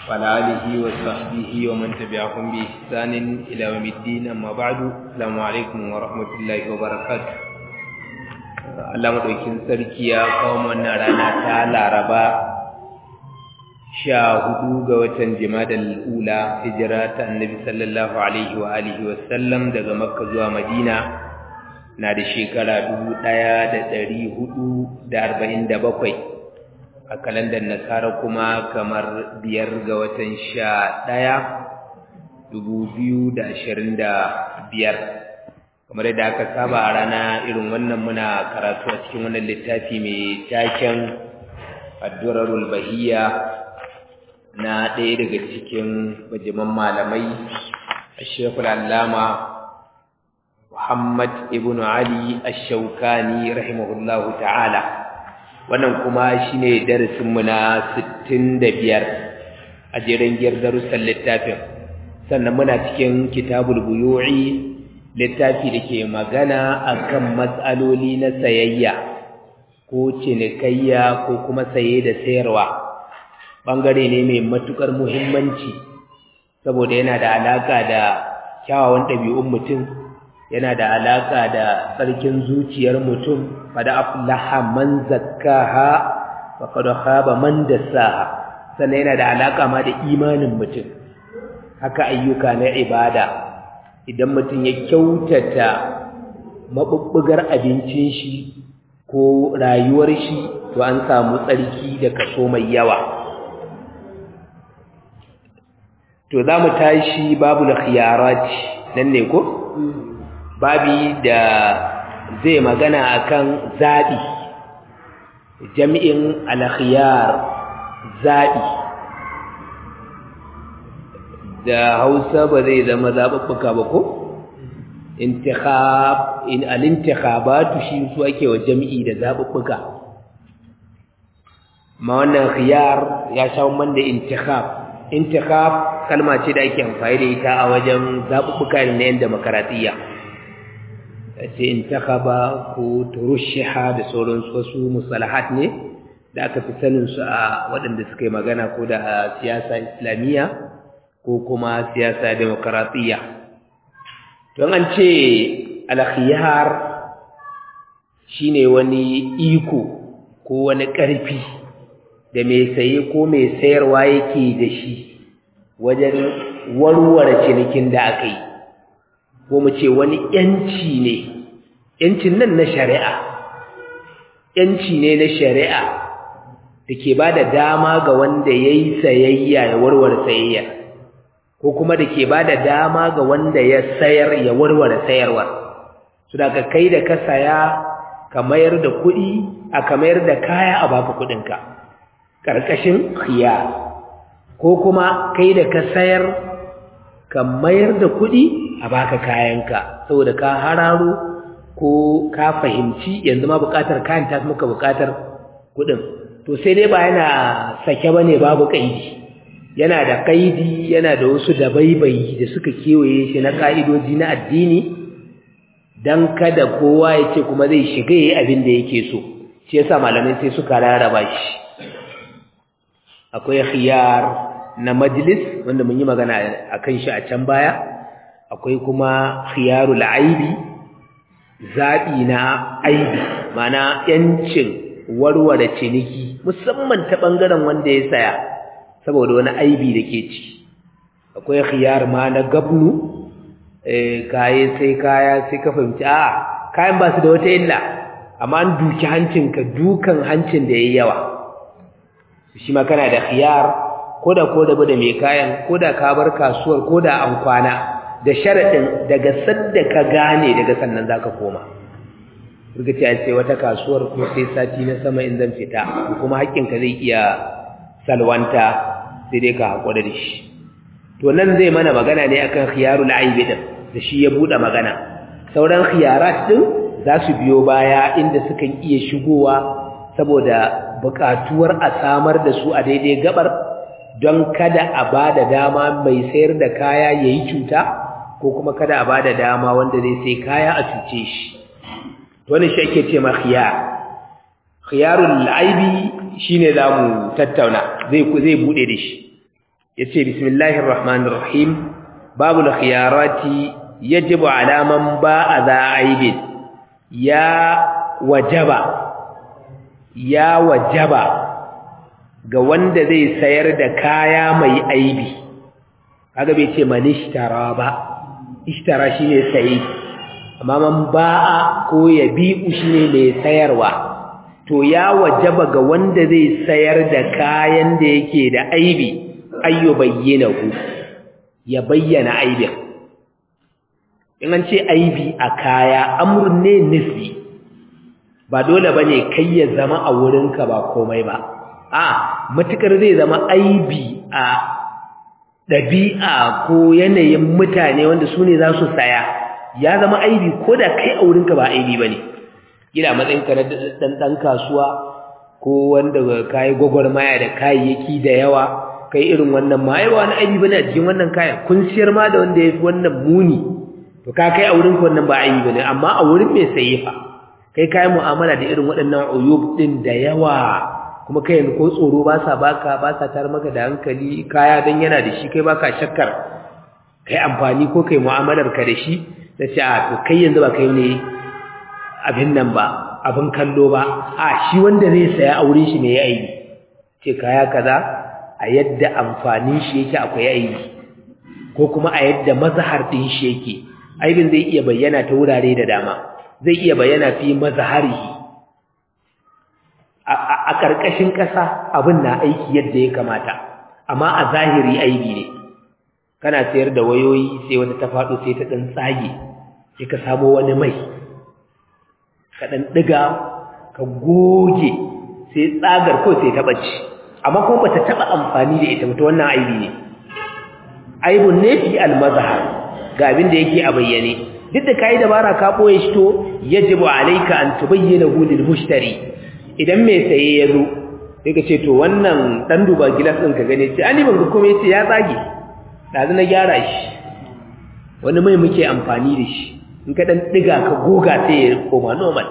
وعلى آله وصحبه ومن تبعهم بإحسان إلى يوم الدين أما بعد السلام عليكم ورحمة الله وبركاته Allah madaukin sarki ya kawo wannan rana ta Laraba sha hudu ga watan Jimadal Ula hijira ta Annabi sallallahu alaihi wa alihi wa sallam daga Makka zuwa Madina na da shekara dubu ɗaya da ɗari hudu da arba'in da bakwai a kalandar nasara kuma kamar biyar ga watan sha ɗaya dubu biyu da ashirin da biyar kamar yadda aka saba a rana irin wannan muna karatu a cikin wannan littafi mai taken addurarul bahiya na ɗaya daga cikin bajiman malamai ashekul allama muhammad ibn ali ashaukani rahimahullahu ta'ala wannan kuma shine darasinmu na sittin da biyar a jerin giyar darussan littafin sannan muna cikin kitabul buyu'i littafi da ke magana akan matsaloli na sayayya ko cinikayya ko kuma saye da sayarwa ɓangare ne mai matuƙar muhimmanci saboda yana da alaƙa da kyawawan ɗabi'un mutum yana da alaƙa da tsarkin zuciyar mutum fada aflaha man zakkaha wa qad khaba man dassaha sannan yana da alaƙa ma da imanin mutum haka ayyuka na ibada idan mutum ya kyautata mabubbugar abincin shi ko rayuwar shi to an samu tsarki da kaso mai yawa to za mu tashi babu khiyarat nan ne ko babi da zai magana akan zaɓi jami'in alkhiyar zaɓi da hausa ba zai zama zaɓaɓɓuka ba ko intikhab in al-intikhabatu shi su ake wa jami'i da zaɓuɓɓuka ma wannan khiyar ya sha man da intikhab intikhab kalma ce da ake amfani da ita a wajen zaɓuɓɓuka na yan demokaratiyya sai intakhaba ko turushiha da sauran wasu musalahat ne da aka fi sanin su a waɗanda suka yi magana ko da siyasa islamiyya ko kuma siyasa demokaratiyya don an ce alkhiyar shine wani iko ko wani ƙarfi da mai saye ko mai sayarwa yake da shi wajen warware cinikin da aka yi ko mu ce wani yanci ne yancin nan na shari'a yanci ne na shari'a da ke ba da dama ga wanda ya yi sayayya ya warware sayayya ko kuma da ke ba da dama ga wanda ya sayar ya warware sayarwa su da ka kai da ka saya ka mayar da kuɗi a ka mayar da kaya a baka kuɗinka ƙarƙashin khiya ko kuma kai da ka sayar ka mayar da kuɗi a baka kayanka saboda ka hararo ko ka fahimci yanzu ma buƙatar kayan ta muka buƙatar kuɗin to sai dai ba yana sake bane babu kaidi yana da kaidi yana da wasu dabaibayi da suka kewaye shi na ka'idoji na addini dan kada kowa ya ce kuma zai shiga yayi abin da yake so shi yasa malamai sai suka rarraba shi akwai khiyar na majlis wanda mun yi magana akan shi a can baya akwai kuma khiyarul aibi zabi na aibi mana yancin warware ciniki musamman ta bangaren wanda ya saya saboda wani aibi da ke ci akwai khiyar ma na gabnu eh kaye sai kaya sai ka fahimci a kayan ba su da wata illa amma an duki hancinka dukan hancin da yayi yawa shi ma kana da khiyar koda ko da da mai kayan koda ka bar kasuwar koda an kwana da sharadin daga sadda ka gane daga sannan zaka koma rugaci ai sai wata kasuwar ko sai sati na sama in zan fita kuma haƙƙinka zai iya salwanta sai dai ka haƙura da shi to nan zai mana magana ne akan khiyarul aibi din da shi ya bude magana sauran khiyarat din za su biyo baya inda sukan iya shigowa saboda buƙatuwar a samar da su a daidai gabar don kada a bada dama mai sayar da kaya yayi cuta ko kuma kada a bada dama wanda zai sai kaya a cuce shi wannan shi ake ce ma khiyar khiyarul aibi shine zamu tattauna zai zai bude da shi yace bismillahir rahmanir rahim babul khiyarati yajibu ala man ba'a za aibin ya wajaba ya wajaba ga wanda zai sayar da kaya mai aibi kaga bai ce man ishtara ba ishtara shine sayi amma man ba'a ko yabi'u shine mai sayarwa to ya wajaba ga wanda zai sayar da kayan da yake da aibi ayyo bayyana ku ya bayyana aibin in an ce aibi a kaya amrun ne nisbi ba dole bane kai ya zama a wurinka ba komai ba a matukar zai zama aibi a ɗabi'a ko yanayin mutane wanda su ne za su saya ya zama aibi ko da kai a wurinka ba aibi ba ne gina matsayinka na ɗan kasuwa ko wanda ka yi gwagwarmaya da kayayyaki da yawa kai irin wannan ma ai wani aibi bane a cikin wannan kayan kun siyar ma da wanda yafi wannan muni to ka kai a wurin wannan ba aibi bane amma a wurin mai saye fa kai kai mu'amala da irin waɗannan uyub din da yawa kuma kai yanzu ko tsoro ba sa baka ba sa tar maka da hankali kaya dan yana da shi kai baka shakkar kai amfani ko kai mu'amalar ka da shi da ce a to kai yanzu ba kai ne abin nan ba abin kallo ba a shi wanda zai saya a wurin shi ne ya aibi ce kaya kaza a yadda amfanin shi yake akwai aibi ko kuma a yadda mazahar din shi yake aibin zai iya bayyana ta wurare da dama zai iya bayyana fi mazaharihi a ƙarƙashin ƙasa abin na aiki yadda ya kamata amma a zahiri aibi ne kana sayar da wayoyi sai wata ta faɗo sai ta ɗan tsage sai ka samo wani mai ka ɗan ɗiga ka goge sai tsagar kawai sai ta ɓace amma kuma bata taba amfani da ita mutu wannan aibi ne aibun ne fi almazhar ga abin da yake a bayyane duk da kai dabara ka boye shi to yajibu alayka an tubayyana hu lil mushtari idan mai saye ya zo sai ka ce to wannan dan duba gilas din ka gane ce ani ban ga komai ce ya tsage dazu na gyara shi wani mai muke amfani da shi in ka dan diga ka goga sai ya koma normal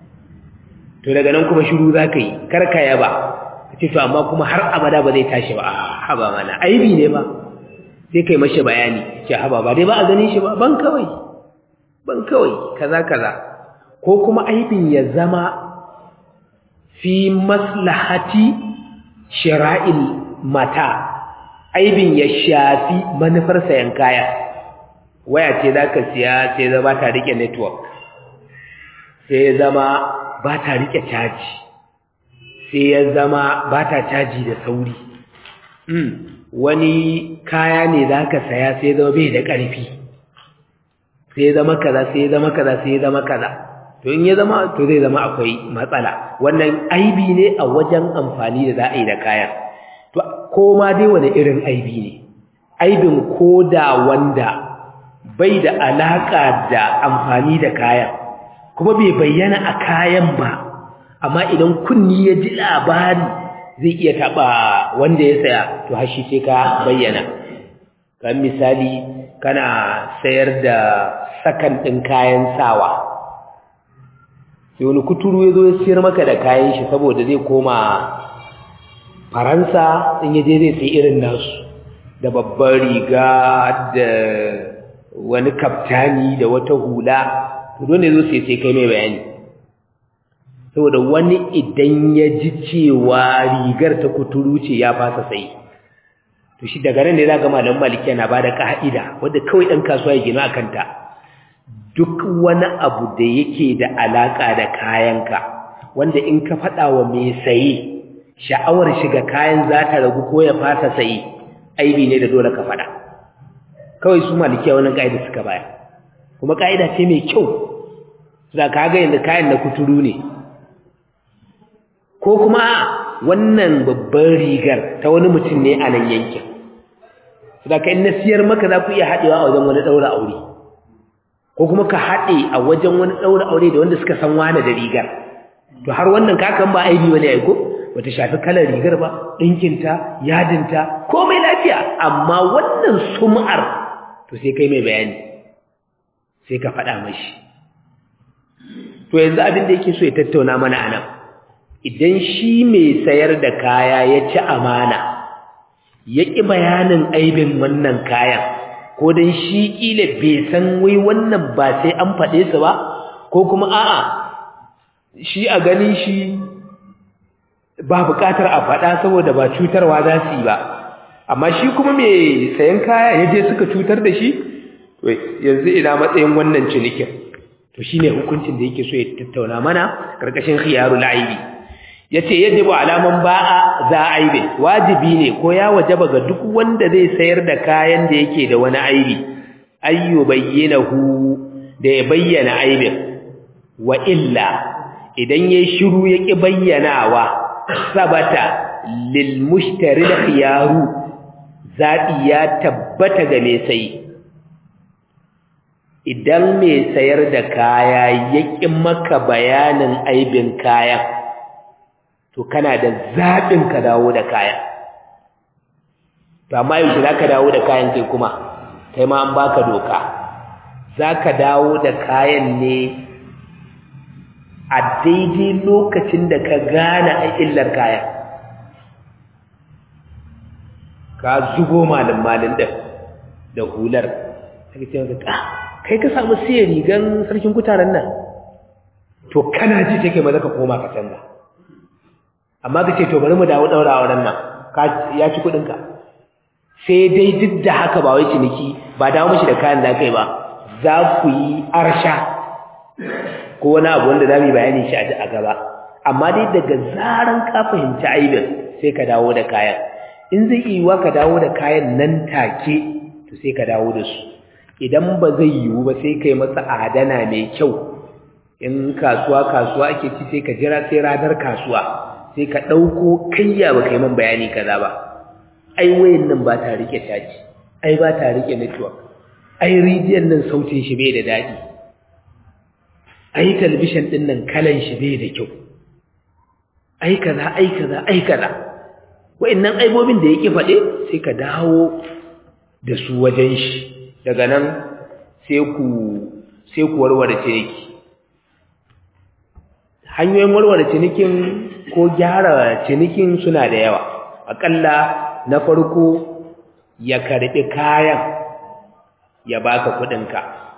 to daga nan kuma shiru zaka yi karka yaba ce to amma kuma har abada ba zai tashi ba haba mana aibi ne ba sai kai mashi bayani ce haba ba dai ba a ganin shi ba ban kawai ban kawai kaza kaza ko kuma aibin ya zama fi maslahati shira'il mata aibin ya shafi manufar sayan kaya waya ce zaka siya sai zama ta rike network sai zama ba ta rike caji sai ya zama ba ta caji da sauri wani kaya ne za ka saya sai zama bai da ƙarfi sai zama kaza sai zama kaza sai zama kaza to in ya zama to zai zama akwai matsala wannan aibi ne a wajen amfani da za a yi da kayan to ko ma dai wani irin aibi ne aibin ko da wanda bai da alaƙa da amfani da kayan kuma bai bayyana a kayan ba amma idan kunni ya ji labari zai iya taɓa wanda ya saya to hashi sai ka bayyana kan misali kana sayar da sakan ɗin kayan sawa sai wani kuturu ya zo ya siyar maka da kayan shi saboda zai koma faransa in ya je zai sai irin nasu da babbar riga da wani kaftani da wata hula to dole zo sai sai kai mai bayani saboda wani idan ya ji cewa rigar ta kuturu ce ya fasa sai to shi daga nan ne za ga malamin maliki yana bada ka'ida wanda kawai dan kasuwa ya gina akan ta duk wani abu da yake da alaka da kayanka wanda in ka faɗa wa mai saye sha'awar shiga kayan za ta ragu ko ya fasa saye aibi ne da dole ka faɗa kawai su malikiya wannan ka'ida suka baya kuma ka'ida ce mai kyau za ka ga yadda kayan na kuturu ne ko kuma wannan babban rigar ta wani mutum ne a nan yankin da ka na siyar maka za ku iya haɗewa a wajen wani ɗaura aure ko kuma ka haɗe a wajen wani ɗaura aure da wanda suka san wane da rigar to har wannan kakan ba aibi wani aiko bata shafi kalar rigar ba ɗinkinta yadinta komai lafiya amma wannan sum'ar to sai kai mai bayani sai ka faɗa mashi to yanzu abin da yake so ya tattauna mana a nan idan shi mai sayar da kaya ya ci amana ya ƙi bayanin aibin wannan kayan ko don shi ƙila bai san wai wannan ba sai an faɗe su ba ko kuma a'a shi a ganin shi ba buƙatar a faɗa saboda ba cutarwa za su yi ba amma shi kuma mai sayan kaya ya je suka cutar da shi yanzu ina matsayin wannan cinikin to shine hukuncin da yake so ya tattauna mana karkashin khiyarul aibi yace yajibu alaman ba'a za aibi wajibi ne ko ya wajaba ga duk wanda zai sayar da kayan da yake da wani aibi ayyu bayyinahu da ya bayyana aibin wa illa idan yayi shiru yaki bayyanawa sabata lil mushtari khiyaru zabi ya tabbata ga mai sayi idan mai sayar da kaya ya ƙi maka bayanin aibin kayan to kana da zaɓin ka dawo da kayan to amma yau za ka dawo da kayan kai kuma kai ma an baka doka za ka dawo da kayan ne a daidai lokacin da ka gane a illar kayan ka zugo malin-malin ɗin da hular ake ce maka kai ka samu siya rigan sarkin kutaren nan to kana ji take maza ka koma ka canza amma ka ce to bari mu dawo daura auren nan ya ci kudinka sai dai duk da haka ba wai ciniki ba dawo mishi da kayan da kai ba za ku yi arsha ko wani abu wanda za mu yi bayani shi a gaba amma dai daga zaran ka fahimci aibin sai ka dawo da kayan in zai iya ka dawo da kayan nan take to sai ka dawo da su idan ba zai yiwu ba sai kai masa adana mai kyau in kasuwa kasuwa ake ci sai ka jira sai ranar kasuwa sai ka ɗauko kayya ba kai man bayani kaza ba ai wayan nan ba ta rike caji ai ba ta rike network ai rijiyar nan sautin shi bai da daɗi ai talbishin ɗin nan kalan shi bai da kyau ai kaza ai kaza ai kaza wayannan aibobin da yake faɗe sai ka dawo da su wajen shi daga nan sai ku sai ku warware ciniki hanyoyin warware cinikin ko gyara cinikin suna da yawa akalla na farko ya karbi kayan ya baka kudinka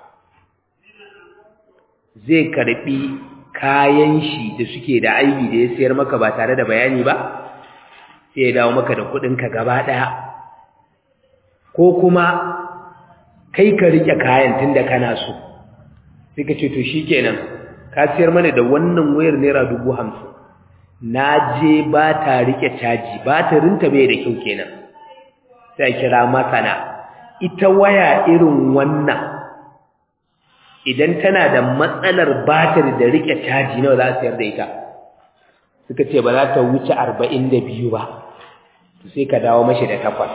zai karbi kayan shi da suke da aibi da ya sayar maka ba tare da bayani ba sai ya dawo maka da kudinka gaba daya ko kuma kai ka rike kayan tunda kana so sai ka ce to shikenan ka siyar mana da wannan wayar naira dubu hamsin na je ba ta rike caji ba ta rinta bai da kyau kenan sai kira masana ita waya irin wannan idan tana da matsalar batir da rike caji nawa za a sayar da ita suka ce ba za ta wuce arba'in da biyu ba sai ka dawo mashi da takwas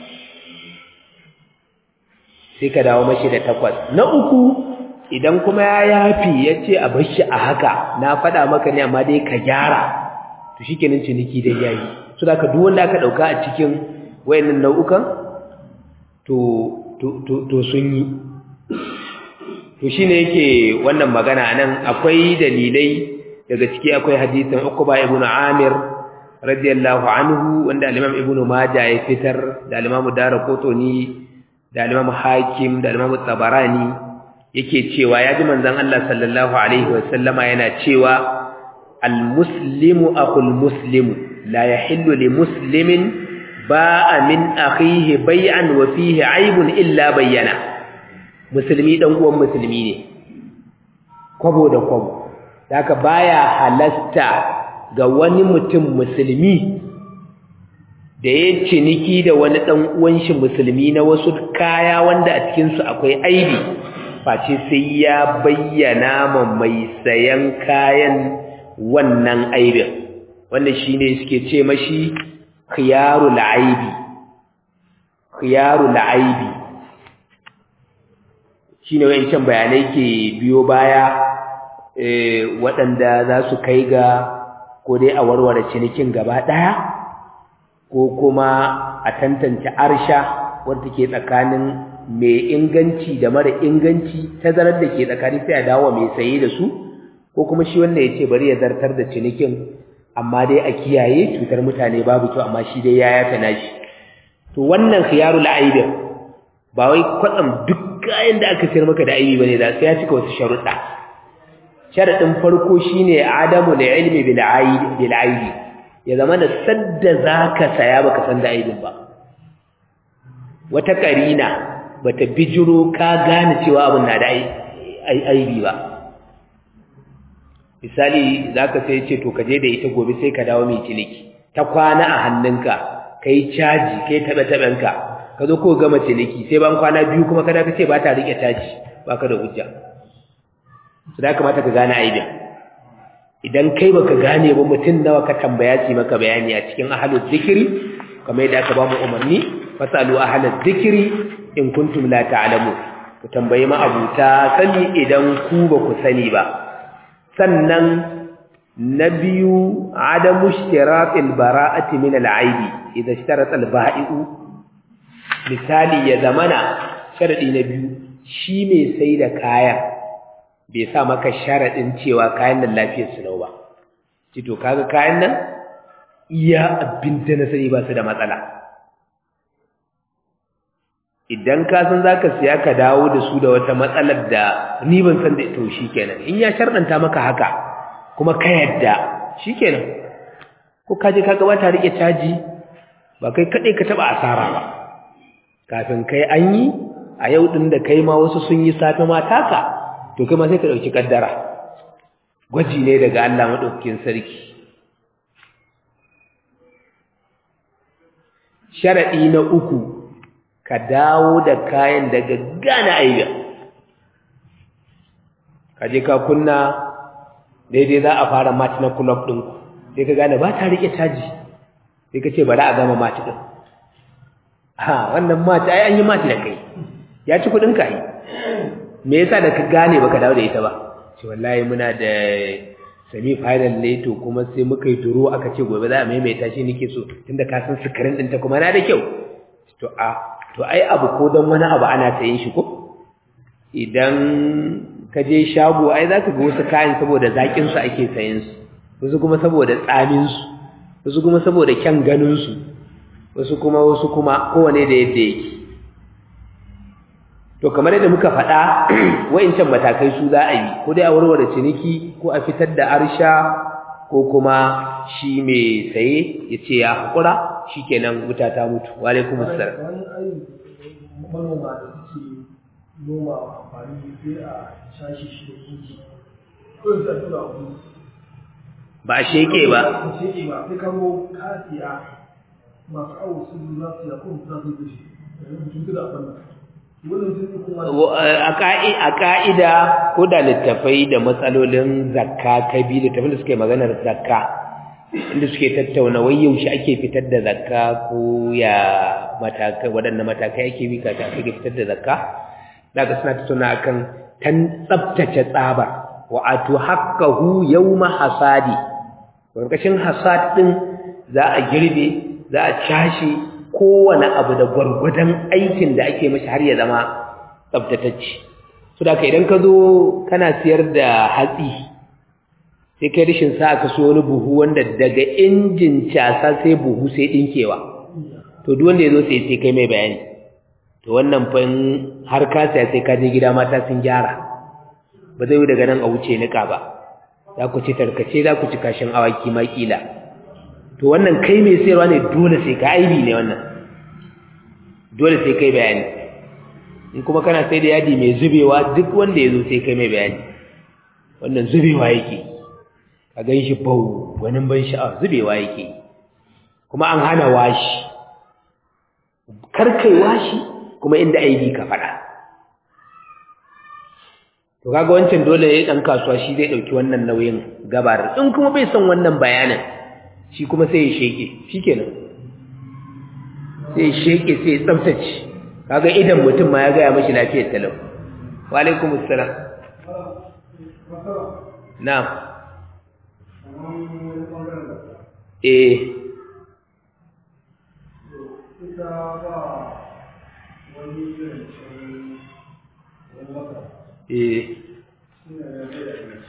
sai ka dawo mashi da takwas na uku idan kuma ya yafi ya ce a bashi a haka na faɗa maka ne amma dai ka gyara to shi kenan ciniki dai yayi so da ka duk wanda aka ɗauka a cikin wayannan nau'ukan to to sun yi to shine yake wannan magana nan akwai dalilai daga ciki akwai hadisin Uqba ibn Amir radiyallahu anhu wanda al-Imam Ibn Majah ya fitar da al-Imam Daraqutni da al-Imam Hakim da al-Imam Tabarani yake cewa ya ji manzon Allah sallallahu alaihi wasallama yana cewa al-muslimu akhul muslimu la yahillu li muslimin ba'a min akhihi bay'an wa fihi aibun illa bayyana musulmi dan uwan musulmi ne kwabo da kwabo haka baya halasta ga wani mutum musulmi da ya ciniki da wani dan uwan shi musulmi na wasu kaya wanda a cikin su akwai aibi face sai ya bayyana ma mai sayan kayan wannan aibin wanda shine suke ce mashi khiyarul aibi khiyarul aibi shine wayancan bayanai ke biyo baya waɗanda za su kai ga ko dai a warware cinikin gaba ɗaya ko kuma a tantance arsha wadda ke tsakanin mai inganci da mara inganci tazarar da ke tsakanin sai a dawo mai saye da su ko kuma shi wanda ya ce bari ya zartar da cinikin amma dai a kiyaye cutar mutane babu kyau amma shi dai ya yafe nashi to wannan khiyarul aibin ba wai kwatsam duk kayan da aka sayar maka da aibi bane da sai ya cika wasu sharuɗa sharadin farko shine adamu da ilmi bil aibi bil aibi ya zama da sadda zaka saya baka san da aibin ba wata karina bata bijiro ka gane cewa abin na da aibi ba misali zaka sai ce to kaje da ita gobe sai ka dawo mai ciniki ta kwana a hannunka kai caji kai tabe tabenka ka zo ko gama ciniki sai ban kwana biyu kuma kada ka ce ba ta rike caji baka da hujja su da kamata ka gane aibin idan kai baka gane ba mutum nawa ka tambaya ci maka bayani a cikin ahlul zikiri kamar yadda aka ba mu umarni fasalu ahlul zikiri in kuntum la ta'lamu ku tambayi ma abuta sani idan ku ba ku sani ba sannan na biyu adamu ishtiratil bara'ati min al'aibi idan ishtarata al-ba'i'u misali ya zamana sharadi na biyu shi mai sai da kayan bai sa maka sharadin cewa kayan nan lafiyar su ba ci to kaga kayan nan iya abin da na sani ba su da matsala idan ka san zaka siya ka dawo da su da wata matsalar da ni ban san da to shikenan in ya sharɗanta maka haka kuma ka yadda shikenan ko ka je ka gabata rike caji ba kai kadai ka taba asara ba kafin kai an yi a yau din da kai ma wasu sun yi safe ma taka to kai ma sai ka dauki kaddara gwaji ne daga Allah madaukakin sarki sharadi na uku ka dawo da kayan daga gane aiba ka je ka kunna daidai za a fara match na club ɗin sai ka gane ba ta rike caji sai ka ce bari a gama match ɗin ha wannan match ai an yi match da kai ya ci kuɗin ka yi me yasa da ka gane baka dawo da ita ba ce wallahi muna da semi final ne to kuma sai muka yi duro aka ce gobe za a maimaita shi nake so tunda ka san sukarin ɗinta kuma na da kyau to a to ai abu ko don wani abu ana sayin shi ko idan ka je shago ai za ka ga wasu kayan saboda zaƙinsu ake sayin su wasu kuma saboda tsaminsu wasu kuma saboda kyan ganinsu wasu kuma wasu kuma kowane da yadda yake to kamar yadda muka faɗa wa'incan matakai su za a yi ko dai a warware ciniki ko a fitar da arsha ko kuma shi mai saye ya ce ya haƙura shi kenan wuta ta mutu wa alaikum assalam manoma da suke noma amfani sai a shashi shi da kuki ko sai a tura ku ba a sheke ba ba sheke ba sai kamo kasiya masu awo su za su ya kuma za su gushi mutum da abin wannan sun kuma a ka'ida ko da littafai da matsalolin zakka ka bi littafin da suke maganar zakka inda suke tattauna wai yaushe ake fitar da zakka ko ya matakai waɗanne matakai ake bi ka ake fitar da zakka daga suna tattauna akan tan tsabtace tsaba wa atu haqqahu yawma hasadi lokacin hasad din za a girbe za a cashe kowane abu da gwargwadon aikin da ake mashi har ya zama tsabtatacce so da idan ka zo kana siyar da hatsi sai kai rishin sa ka so wani buhu wanda daga injin casa sai buhu sai dinkewa to duk wanda yazo sai sai kai mai bayani to wannan fa har ka sai sai ka je gida mata sun gyara ba zai yi daga nan a wuce nika ba za ku ci tarkace za ku ci kashin awaki ma kila to wannan kai mai sayarwa ne dole sai ka aibi ne wannan dole sai kai bayani in kuma kana sai da yadi mai zubewa duk wanda yazo sai kai mai bayani wannan zubewa yake a gan shi bau wani ban sha'ar zubewa yake kuma an hana washi karkai washi kuma inda aibi ka faɗa to kaga wancan dole ya ɗan kasuwa shi zai ɗauki wannan nauyin gabar in kuma bai son wannan bayanin shi kuma sai ya sheke shi kenan sai ya sheke sai ya tsaftace kaga idan mutum ma ya gaya mashi lafiyar talau wa alaikumussalam na'am eh ita ba wani zancen wani wata eh suna da zai da abinci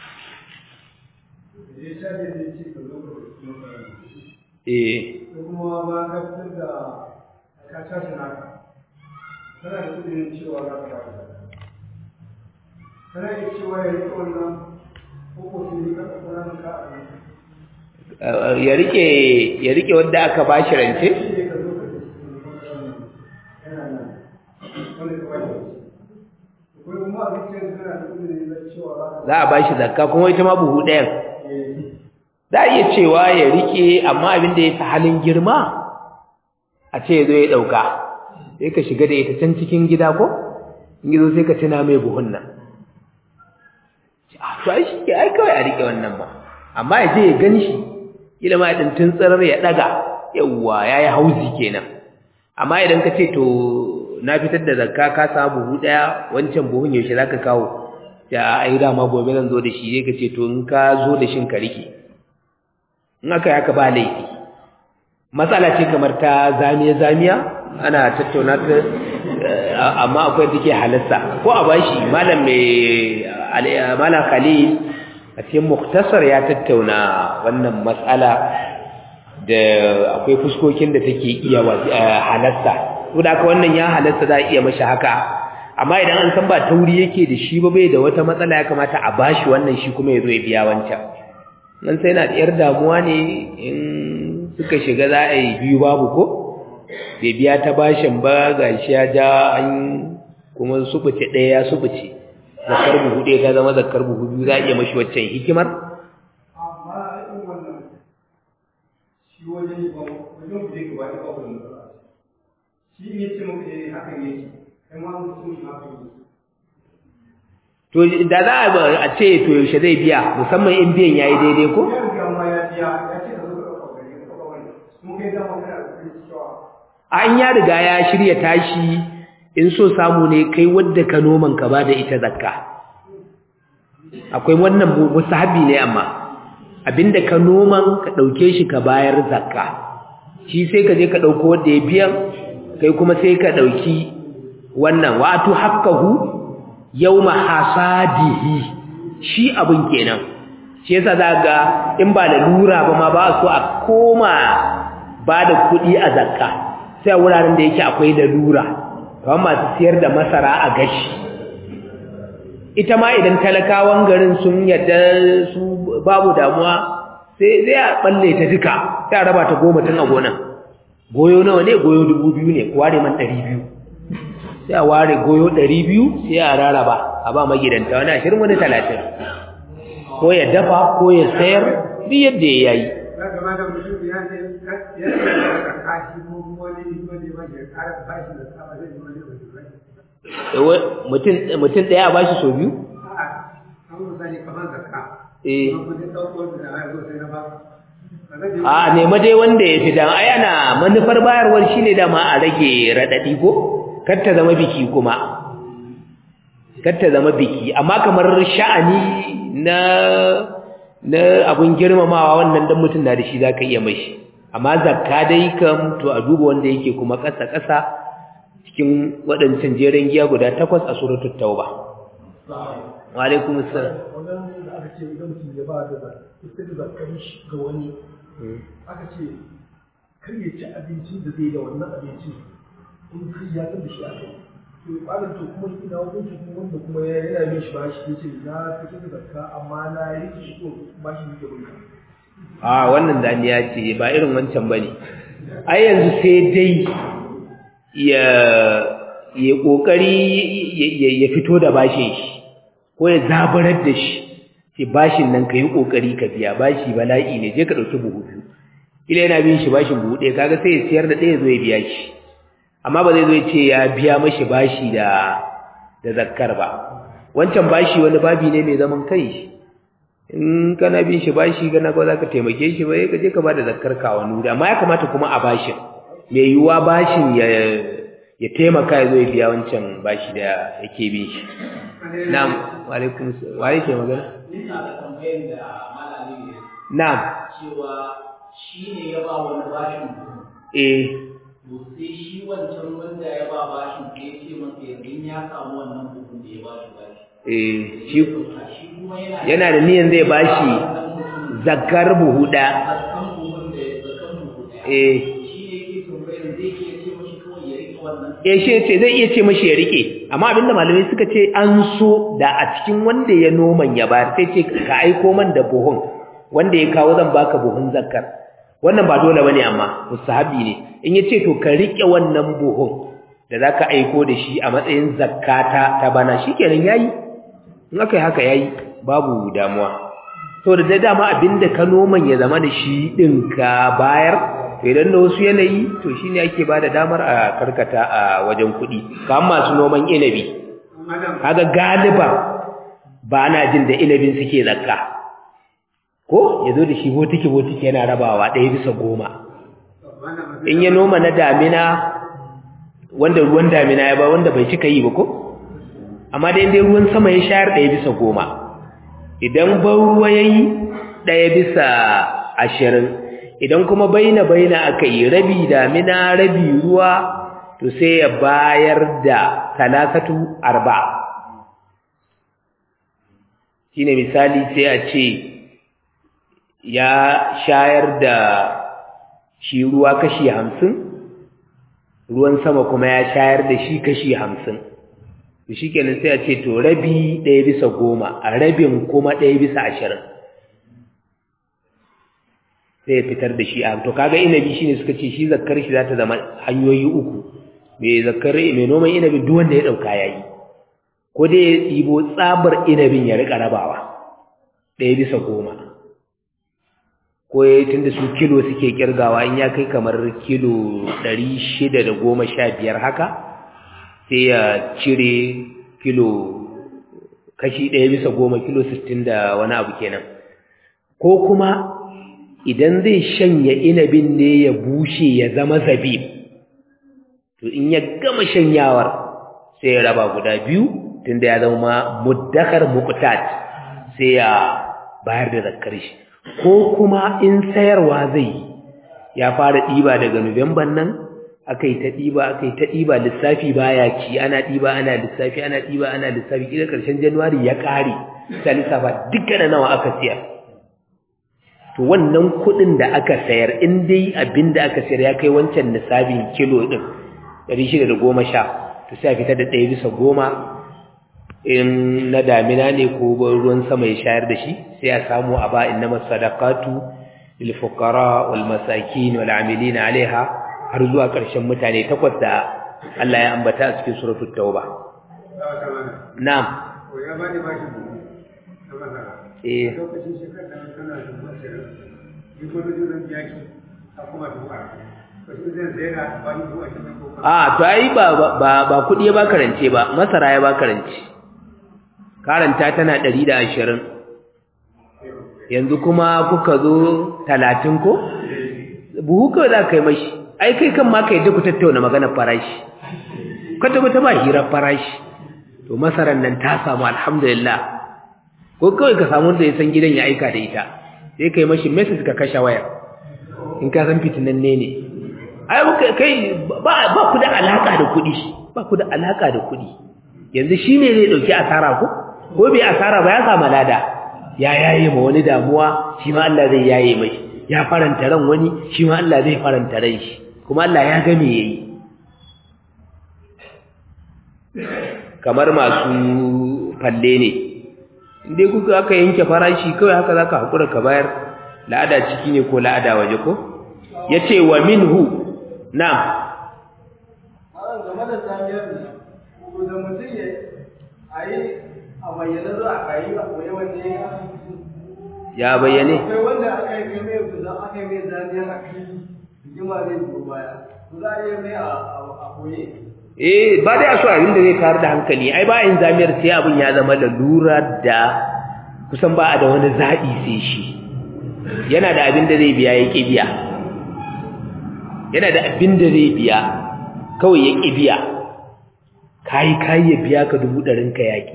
da ya caje zai ce ka zo ka kuma ka eh ko kuma ba ka fitar da ka tashi naka kana da kudirin cewa za ka ba da kana iya cewa ya rike wannan ko ko sai ka tsara ka a nan ya rike ya rike wanda aka bashi rance za a bashi zakka kuma ita ma buhu ɗayan za a iya cewa ya rike amma abin da ya fi halin girma a ce ya zo ya ɗauka sai ka shiga da ita can cikin gida ko in zo sai ka tuna mai buhun nan to ai shi ke ai kawai a rike wannan ba amma ya je ya gan shi ilima ya ɗin tsarar ya ɗaga yawwa ya yi hauzi kenan amma idan ka ce to na fitar da zakka ka samu buhu ɗaya wancan buhun yaushe za ka kawo ya ai dama gobe zan zo da shi zai ka ce to in ka zo da shin ka rike in aka yi haka ba laifi matsala ce kamar ta zamiya-zamiya ana tattauna ta amma akwai da ke halasta ko a bashi malam mai malam khalil a cikin muktasar ya tattauna wannan matsala da akwai fuskokin da take iya halasta saboda haka wannan ya halasta za a iya mashi haka amma idan an san ba tauri yake da shi ba bai da wata matsala ya kamata a bashi wannan shi kuma ya zo ya biya wancan nan sai na ɗiyar damuwa ne in suka shiga za a yi biyu babu ko bai biya ta bashin ba ga shi ya ja an kuma subuce ɗaya ya subuce zakar buhu ɗaya ta zama zakar buhu biyu za a iya mashi waccan hikimar amma in wannan shi wajen ba wajen ku je ku ba ba ku shi ne ce muku eh hakan yake kai ma mutum shi hakan yake to da za a ce to yaushe zai biya musamman in biyan yayi daidai ko ya riga ma ya biya ya ce ka zo ka ɗauka gari ka ɗauka wannan kuma kai dama kana da kuɗi cewa an ya riga ya shirya tashi in so samu ne kai wadda ka noman ka bada ita zakka akwai wannan musahabi ne amma abinda ka noman ka dauke shi ka bayar zakka shi sai ka je ka dauko wanda ya biyan kai kuma sai ka dauki wannan wato haqqahu yawma hasadihi shi abin kenan shi yasa ga in ba lura ba ma ba so a koma ba da kuɗi a zakka sai wuraren da yake akwai lalura kamar masu siyar da masara a gashi ita ma idan talakawan garin sun yadda su babu damuwa sai zai a balle ta duka sai a raba ta goma tun a gonan goyo nawa ne goyo dubu biyu ne ware man ɗari biyu sai a ware goyo ɗari biyu sai a rarraba a ba magidanta wani ashirin wani talatin ko ya dafa ko ya sayar duk yadda ya yi ya gama da mutum ya ce ya ce da kashi ko kuma wani wani wani ya ƙara bashi da tsaba zai wani wani mutum ɗaya a bashi sau biyu? a'a an misali kamar zakka eh kuma kudin ɗaukar da na zo sai na ba a nema dai wanda ya fi dan ai ana manufar bayarwar shine dama a rage radadi ko kar ta zama biki kuma kar ta zama biki amma kamar sha'ani na na abun girmamawa wannan dan mutum na da shi zaka iya mai shi amma zakka dai kam to a duba wanda yake kuma ƙasa ƙasa cikin waɗancan jeren giya guda takwas a suratul tauba wa alaikum assalam wannan da aka ce idan mutum ya ba da zakka da zakkar shi ga wani aka ce kar ya ci abincin da zai da wannan abincin in kai ya san da shi aka yi to ɓarin to kuma ina wajen shi kuma wanda kuma ya yana min shi ba shi ya ce na fitar da zakka amma na yi shi ko ba shi ne ke bunka a wannan zaniya ce ba irin wancan bane ai yanzu sai dai ya ya kokari ya fito da bashin shi ko ya zabarar da shi ce bashin nan kai kokari ka biya bashi bala'i ne je ka dauki buhu biyu kila yana bin shi bashin buhu ɗaya kaga sai ya siyar da ɗaya zo ya biya shi amma ba zai zo ya ce ya biya mashi bashi da da zakkar ba wancan bashi wani babi ne mai zaman kai in kana bin shi bashi gana ko zaka taimake shi ba ka je ka bada zakkar ka wani wuri amma ya kamata kuma a bashin mai yiwuwa bashin ya ya taimaka ya zo ya biya wancan bashi da yake bin shi na'am wa alaikum wa yake magana ina da tambayar da malami ne na'am cewa shi ne ya ba wani bashin kuɗi eh to sai shi wancan wanda ya ba bashin sai ya ce masa yanzu ya samu wannan buhun da ya ba shi bashi eh shi shi kuma yana yana da niyan zai bashi wannan mutum zakkar buhu da zakan buhun da zakan buhu ɗaya eh shi ne yake tambayar zai iya ce mashi kawai ya eh shi ce zai iya ce mashi ya rike amma abinda malamai suka ce an so da a cikin wanda ya noman ya bayar sai ce ka aiko man da buhun wanda ya kawo zan baka buhun zakkar wannan ba dole bane amma musahabi ne in yace to ka rike wannan buhun da zaka aiko da shi a matsayin zakkata ta bana shikenan yayi in aka yi haka yayi babu damuwa to da dama abinda ka noman ya zama da shi din ka bayar to idan da wasu yanayi to shine ake bada damar a karkata a wajen kuɗi kamar masu noman inabi kaga galiba ba na jin da inabin suke zakka ko ya zo da shi botiki botiki yana rabawa ɗaya bisa goma in ya noma na damina wanda ruwan damina ya ba wanda bai cika yi ba ko amma dai dai ruwan sama ya shayar ɗaya bisa goma idan ban ruwa ya yi ɗaya bisa ashirin idan kuma baina baina aka yi rabi damina rabi ruwa to sai ya bayar da talatatu arba shine misali sai a ce ya shayar da shi ruwa kashi hamsin ruwan sama kuma ya shayar da shi kashi hamsin to shi kenan sai a ce to rabi ɗaya bisa goma a rabin kuma ɗaya bisa ashirin sai ya fitar da shi a to kaga inabi shine suka ce shi zakkar shi za ta zama hanyoyi uku mai zakkar mai noman inabi duk wanda ya ɗauka ya yi ko dai ya ɗibo tsabar inabin ya riƙa rabawa ɗaya bisa goma ko ya yi tunda su kilo suke kirgawa in ya kai kamar kilo ɗari shida da goma sha biyar haka sai ya cire kilo kashi ɗaya bisa goma kilo sittin da wani abu kenan ko kuma idan zai shanya inabin ne ya bushe ya zama zabib to in ya gama shanyawar sai ya raba guda biyu tunda ya zama muddakar muqtat sai ya bayar da zakkar shi ko kuma in sayarwa zai ya fara ɗiba daga Nuwamban nan aka yi ta ɗiba aka yi ta ɗiba lissafi baya ci ana ɗiba ana lissafi ana ɗiba ana lissafi ƙila ƙarshen januwari ya ƙare ta lissafa duka da nawa aka siyar to wannan kuɗin da aka sayar in dai abin da aka sayar ya kai wancan lissafin kilo ɗin ɗari shida da goma sha to sai a fitar da ɗaya bisa goma in na damina ne ko ruwan sama ya shayar da shi sai a samu a ba innama sadaqatu lil fuqara wal masakin wal amilin alaiha har zuwa ƙarshen mutane takwas da Allah ya ambata a cikin suratul tauba na'am ko ya bani bashi na masara eh lokacin shekar da kana da masara ni ko da zan biya ki a kuma duba ko shi zan sayar da bani duwa shi ko a to ai ba ba ba kudi ya ba karance ba masara ya ba karance karanta tana 120 yanzu kuma kuka zo 30 ko buhu kawai za ka yi mashi ai kai kan ma ka yadda ku tattauna maganar farashi kwata kwata ba hirar farashi to masarar nan ta samu alhamdulillah ko kawai ka samu da ya san gidan ya aika da ita sai ka yi mashi message ka kashe wayar in ka san fitinanne ne ai kai ba ba ku da alaka da kuɗi ba ku da alaka da kuɗi yanzu shi ne zai ɗauki asara ko ko bai asara ba ya samu lada ya yaye ma wani damuwa shi ma Allah zai yaye mai ya faranta ran wani shi ma Allah zai faranta ran shi kuma Allah ya ga me yayi kamar masu falle ne indai kuka aka yanke farashi kawai haka zaka hakura ka bayar la'ada ciki ne ko la'ada waje ko yace wa minhu na'am game da samiyar ne da mutum ya a yi a bayyana zuwa a yi a koyi wanda ya ya bayyane akwai wanda aka yi mai kuza aka yi mai zamiyar a fili rigima zai biyo baya to za a yi mai a koye eh ba dai a so abin da zai kawar da hankali ai ba yin zamiyar sai abin ya zama lalura da kusan ba a da wani zaɓi sai shi yana da abin da zai biya ya ƙi biya yana da abin da zai biya kawai ya ƙi biya kayi kayi ya biya ka dubu ɗarin ka yaƙi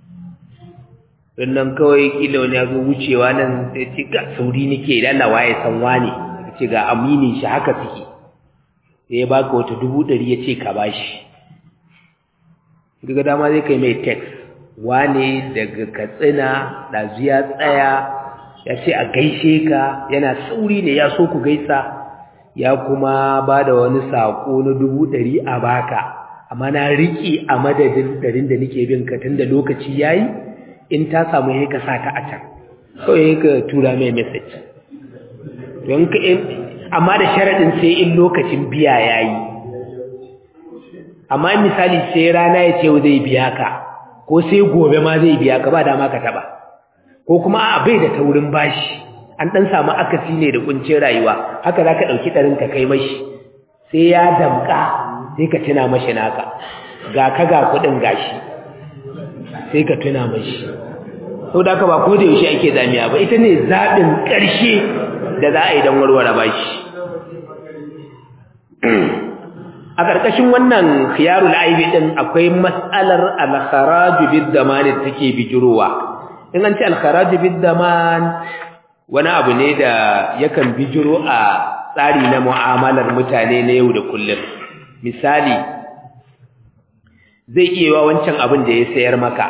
nan kawai ƙila wani ya zo wucewa nan sai ce ga sauri nake lalawa ya san wane ya ce ga aminin shi haka suke sai ya baka wata dubu ɗari ya ce ka bashi daga dama zai kai mai text wane daga katsina ɗazu ya tsaya ya ce a gaishe ka yana sauri ne ya so ku gaisa ya kuma ba da wani saƙo na dubu ɗari a baka amma na riƙe a madadin ɗarin da nake bin ka tun da lokaci ya yi in ta samu ya ka sa ta a can kawai ya ka tura mai message don ka amma da sharaɗin sai in lokacin biya ya yi amma misali sai rana ya ce zai biya ka ko sai gobe ma zai biya ka ba dama ka taɓa ko kuma a bai da taurin bashi an ɗan samu akasi ne da kuncin rayuwa haka za ka ɗauki ɗarin ka kai mashi sai ya damƙa sai ka tuna mashi naka ga ka ga kuɗin gashi sai ka tuna mashi sau da ba ko da yaushe ake zamiya ba ita ne zaɓin ƙarshe da za a yi don warware bashi a ƙarƙashin wannan khiyarul aibi ɗin akwai matsalar alkharaju bid zaman da take bijirowa in an ce alkharaju bid zaman wani abu ne da yakan bijiro a tsari na mu'amalar mutane na yau da kullum misali zai iya wa wancan abin da ya sayar maka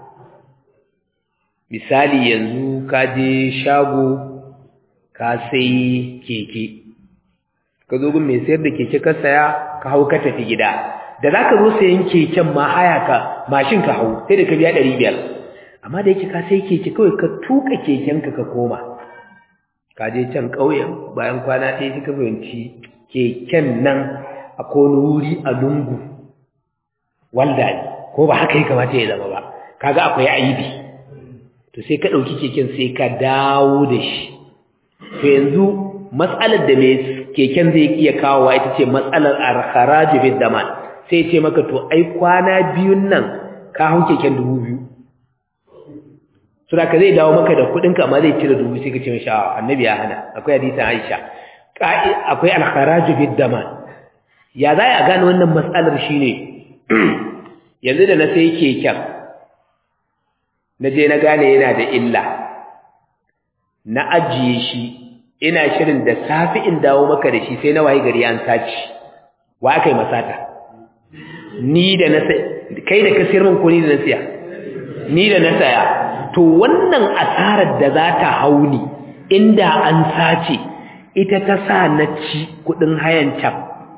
misali yanzu ka je shago ka sai keke ka zo gun mai sayar da keke ka saya ka hau ka tafi gida da za ka zo sayan keken ma haya ka mashin ka hau sai da ka biya ɗari biyar amma da yake ka sai keke kawai ka tuka kekenka ka koma ka je can ƙauyen bayan kwana ɗaya suka fahimci keken nan a wani wuri a lungu walda ne ko ba haka ya kamata ya zama ba kaga akwai aibi to sai ka ɗauki keken sai ka dawo da shi to yanzu matsalar da mai keken zai iya kawowa ita ce matsalar alkharaju bid daman sai ce maka to ai kwana biyun nan ka hau keken dubu biyu sura ka zai dawo maka da kuɗin ka amma zai cire dubu sai ka ce mishi annabi ya hana akwai hadisin Aisha akwai alkharaju bid daman ya za a gane wannan matsalar shine yanzu da na sai keken na je na gane yana da illa na ajiye shi ina shirin da safi in dawo maka da shi sai na waye gari an saci wa aka yi masata ni da na kai da ka sayar min ko ni da na siya ni da na saya to wannan asarar da za ta hauni inda an sace ita ta sa na ci kudin hayan can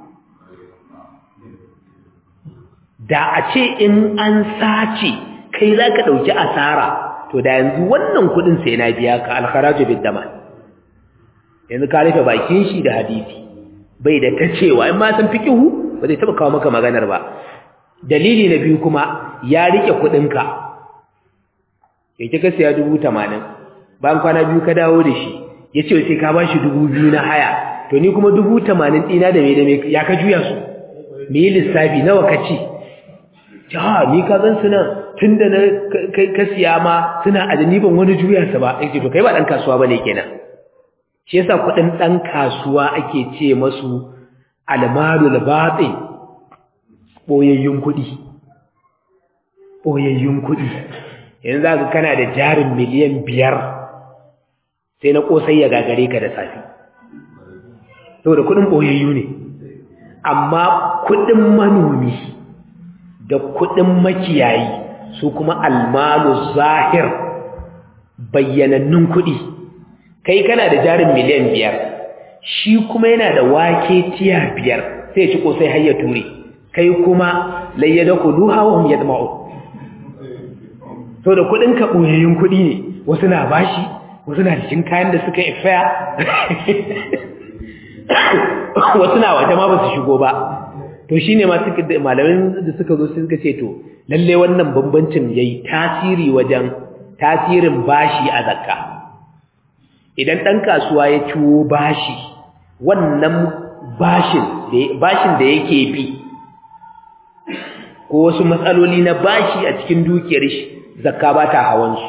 da a ce in an sace kai za ka ɗauki asara to da yanzu wannan kudin sai na biya ka alkharaju bid daman yanzu ka rufe bakin shi da hadisi bai da ta cewa in ma san fikihu ba zai taba kawo maka maganar ba dalili na biyu kuma ya rike kudinka yake ka siya dubu tamanin bayan kwana biyu ka dawo da shi ya ce sai ka ba shi dubu biyu na haya to ni kuma dubu tamanin ɗina da mai da mai ya ka juya su me yi lissafi nawa ka ci ja ni ka zan suna tun da na ka siya ma suna a ban wani juya sa ba yake to kai ba ɗan kasuwa ba ne kenan shi yasa kuɗin ɗan kasuwa ake ce masu almalul batin ɓoyayyun kuɗi ɓoyayyun kuɗi yanzu za ka kana da jarin miliyan biyar sai na ƙosai ya gagare ka da safi saboda kuɗin ɓoyayyu ne amma kuɗin manomi da kuɗin makiyayi su kuma almalu zahir bayyanannun kuɗi kai kana da jarin miliyan biyar shi kuma yana da wake tiya biyar sai ci kosai har ya ture kai kuma layyada kuluha wa hum yadma'u to da kudin ka boyayyun kudi ne wasu na bashi wasu na cikin kayan da suka ifaya wasu na waje ma ba su shigo ba to shine ma suka malamin da suka zo suka ce to lalle wannan bambancin yayi tasiri wajen tasirin bashi a zakka idan ɗan kasuwa ya ciwo bashi wannan bashin bashin da yake bi ko wasu matsaloli na bashi a cikin dukiyar shi zakka ba ta hawansu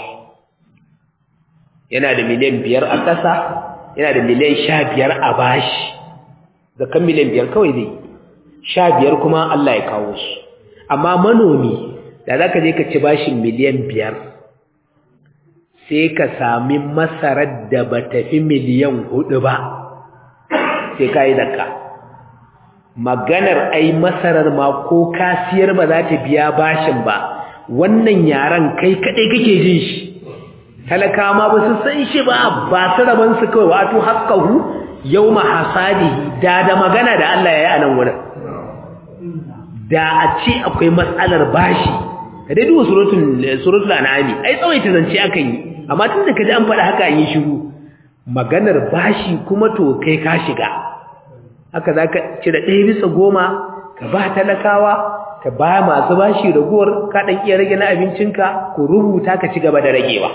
yana da miliyan biyar a ƙasa yana da miliyan sha biyar a bashi zakkan miliyan biyar kawai zai sha biyar kuma Allah ya kawo su amma manomi da za ka je ka ci bashin miliyan biyar sai ka sami masarar da ba tafi miliyan hudu ba sai ka yi zakka maganar ai masarar ma ko kasiyar ba za ta biya bashin ba wannan yaran kai kadai kake jin shi talaka ma ba su san shi ba ba su raban su kawai wato haqqahu yawma hasadihi da da magana da Allah ya yi a nan wurin da a ce akwai matsalar bashi ka dai duba suratul suratul an'ami ai tsawaita zance akan yi amma tun da kaji an faɗa haka an yi shiru maganar bashi kuma to kai ka shiga haka zaka cire ɗaya bisa goma ka ba talakawa ka ba masu bashi raguwar ka ɗan iya rage na abincinka ko rubuta ka ci gaba da ragewa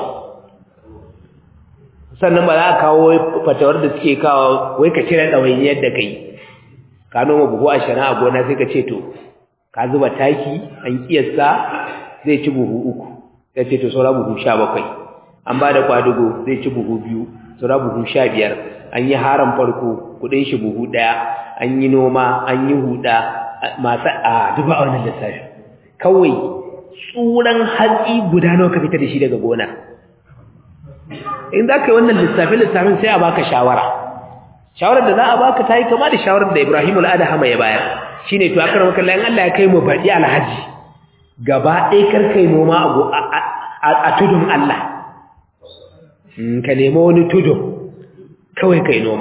sannan ba za a kawo fatawar da suke kawo wai ka cire ɗawainiyar da kai ka noma buhu ashirin a gona sai ka ce to ka zuba taki an kiyasta zai ci buhu uku sai ce to saura buhu sha bakwai an ba da kwadugo zai ci buhu biyu saura buhu sha biyar an yi haram farko kuɗin shi buhu ɗaya an yi noma an yi huɗa masu a duba a wannan lissafi kawai tsuran hatsi guda nawa ka fita da shi daga gona in za ka yi wannan lissafi-lissafin sai a baka shawara shawarar da za a baka ta yi kama da shawarar da ibrahim al'adahama ya bayar shi ne to akar makalla in allah ya kai mu baɗi alhaji gaba ɗaya karkai noma a tudun allah ka nema wani tudun kawai kai noma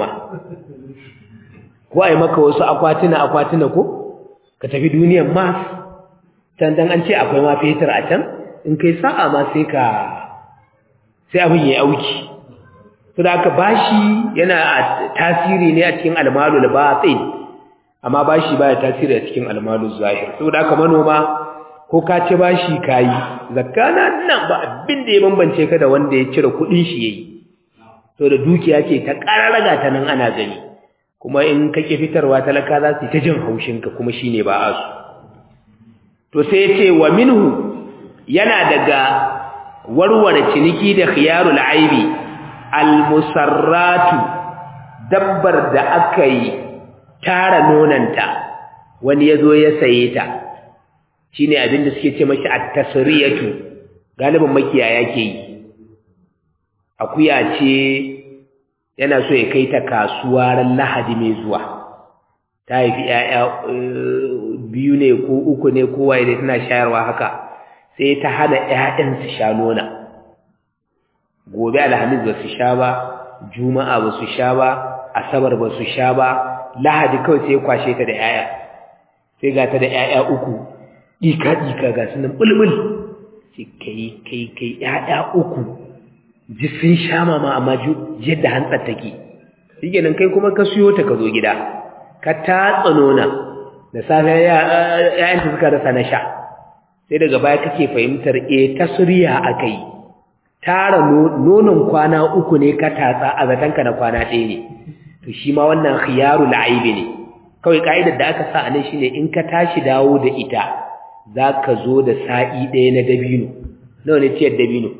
ko a yi maka wasu akwatuna-akwatuna ko ka tafi duniyan mars can dan an ce akwai ma fetur a can in kai sa'a ma sai ka sai abin ya auki to da aka bashi yana tasiri ne a cikin almalul batin amma bashi baya tasiri a cikin almalul zahir to da aka manoma ko ka ci bashi kayi zakana nan ba abin da ya bambance ka da wanda ya cire kudin shi yayi to da dukiya ce ta kararraga ta nan ana gani kuma in kake fitarwa talaka za su ta jin haushinka kuma shine ba a su to sai ya ce wa minhu yana daga warware ciniki da khiyarul aibi almusarratu dabbar da aka yi tara nonanta wani yazo ya saye ta shine abin da suke ce mashi at-tasriyatu galibin makiyaya ke yi akuya ce yana so ya kai ta kasuwa ran lahadi mai zuwa ta haifi 'ya'ya biyu ne ko uku ne kowa da tana shayarwa haka sai ta hana ƴaƴan su sha nona gobe alhamis ba su sha ba juma'a ba su sha ba asabar ba su sha ba lahadi kawai sai ya kwashe ta da ƴaƴa sai ga ta da ƴaƴa uku dika dika ga sunan bulbul sai kai kai kai ƴaƴa uku ji sun sha mama amma yadda hantsar take shikenan kai kuma ka siyo ta ka zo gida ka tatsa nona da safe ƴaƴan ta suka rasa na sha sai daga baya kake fahimtar eh tasriya akai tara nonon kwana uku ne ka tatsa a zatanka na kwana ɗaya ne to shi ma wannan khiyarul aibi ne kawai ka'idar da aka sa anan shine in ka tashi dawo da ita zaka zo da sa'i ɗaya na dabino nawa ne ciyar dabino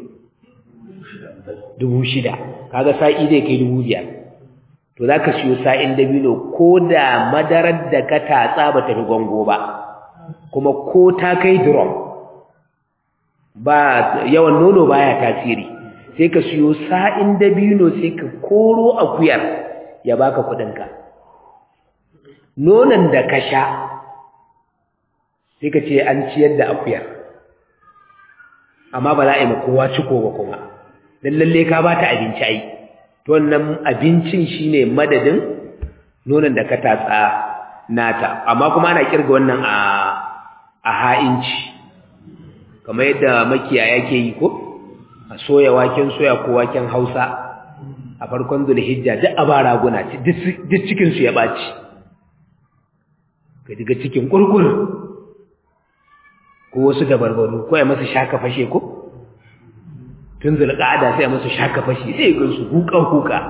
dubu shida kaga sa'i zai kai dubu biyar to zaka siyo sa'in dabino ko da madarar da ka tatsa ba ta fi gwango ba kuma ko ta kai drum ba yawan nono baya tasiri sai ka siyo sa'in dabino sai ka koro akuyar ya baka kudinka nonon da ka sha sai ka ce an ciyar da akuyar amma ba za a yi kowa ciko ba kuma don lalle ka ba ta abinci ai to wannan abincin shine madadin nonon da ka tatsa nata amma kuma ana kirga wannan a a ha'inci kamar yadda makiyaya ke yi ko a soya waken soya ko waken hausa a farkon zulhijja duk a ba raguna duk cikinsu ya ɓaci ka diga cikin kurkur ko wasu dabarbaru ko ya masu shaka fashe ko tun zulƙada sai ya masu shaka fashe sai ga su huka-huka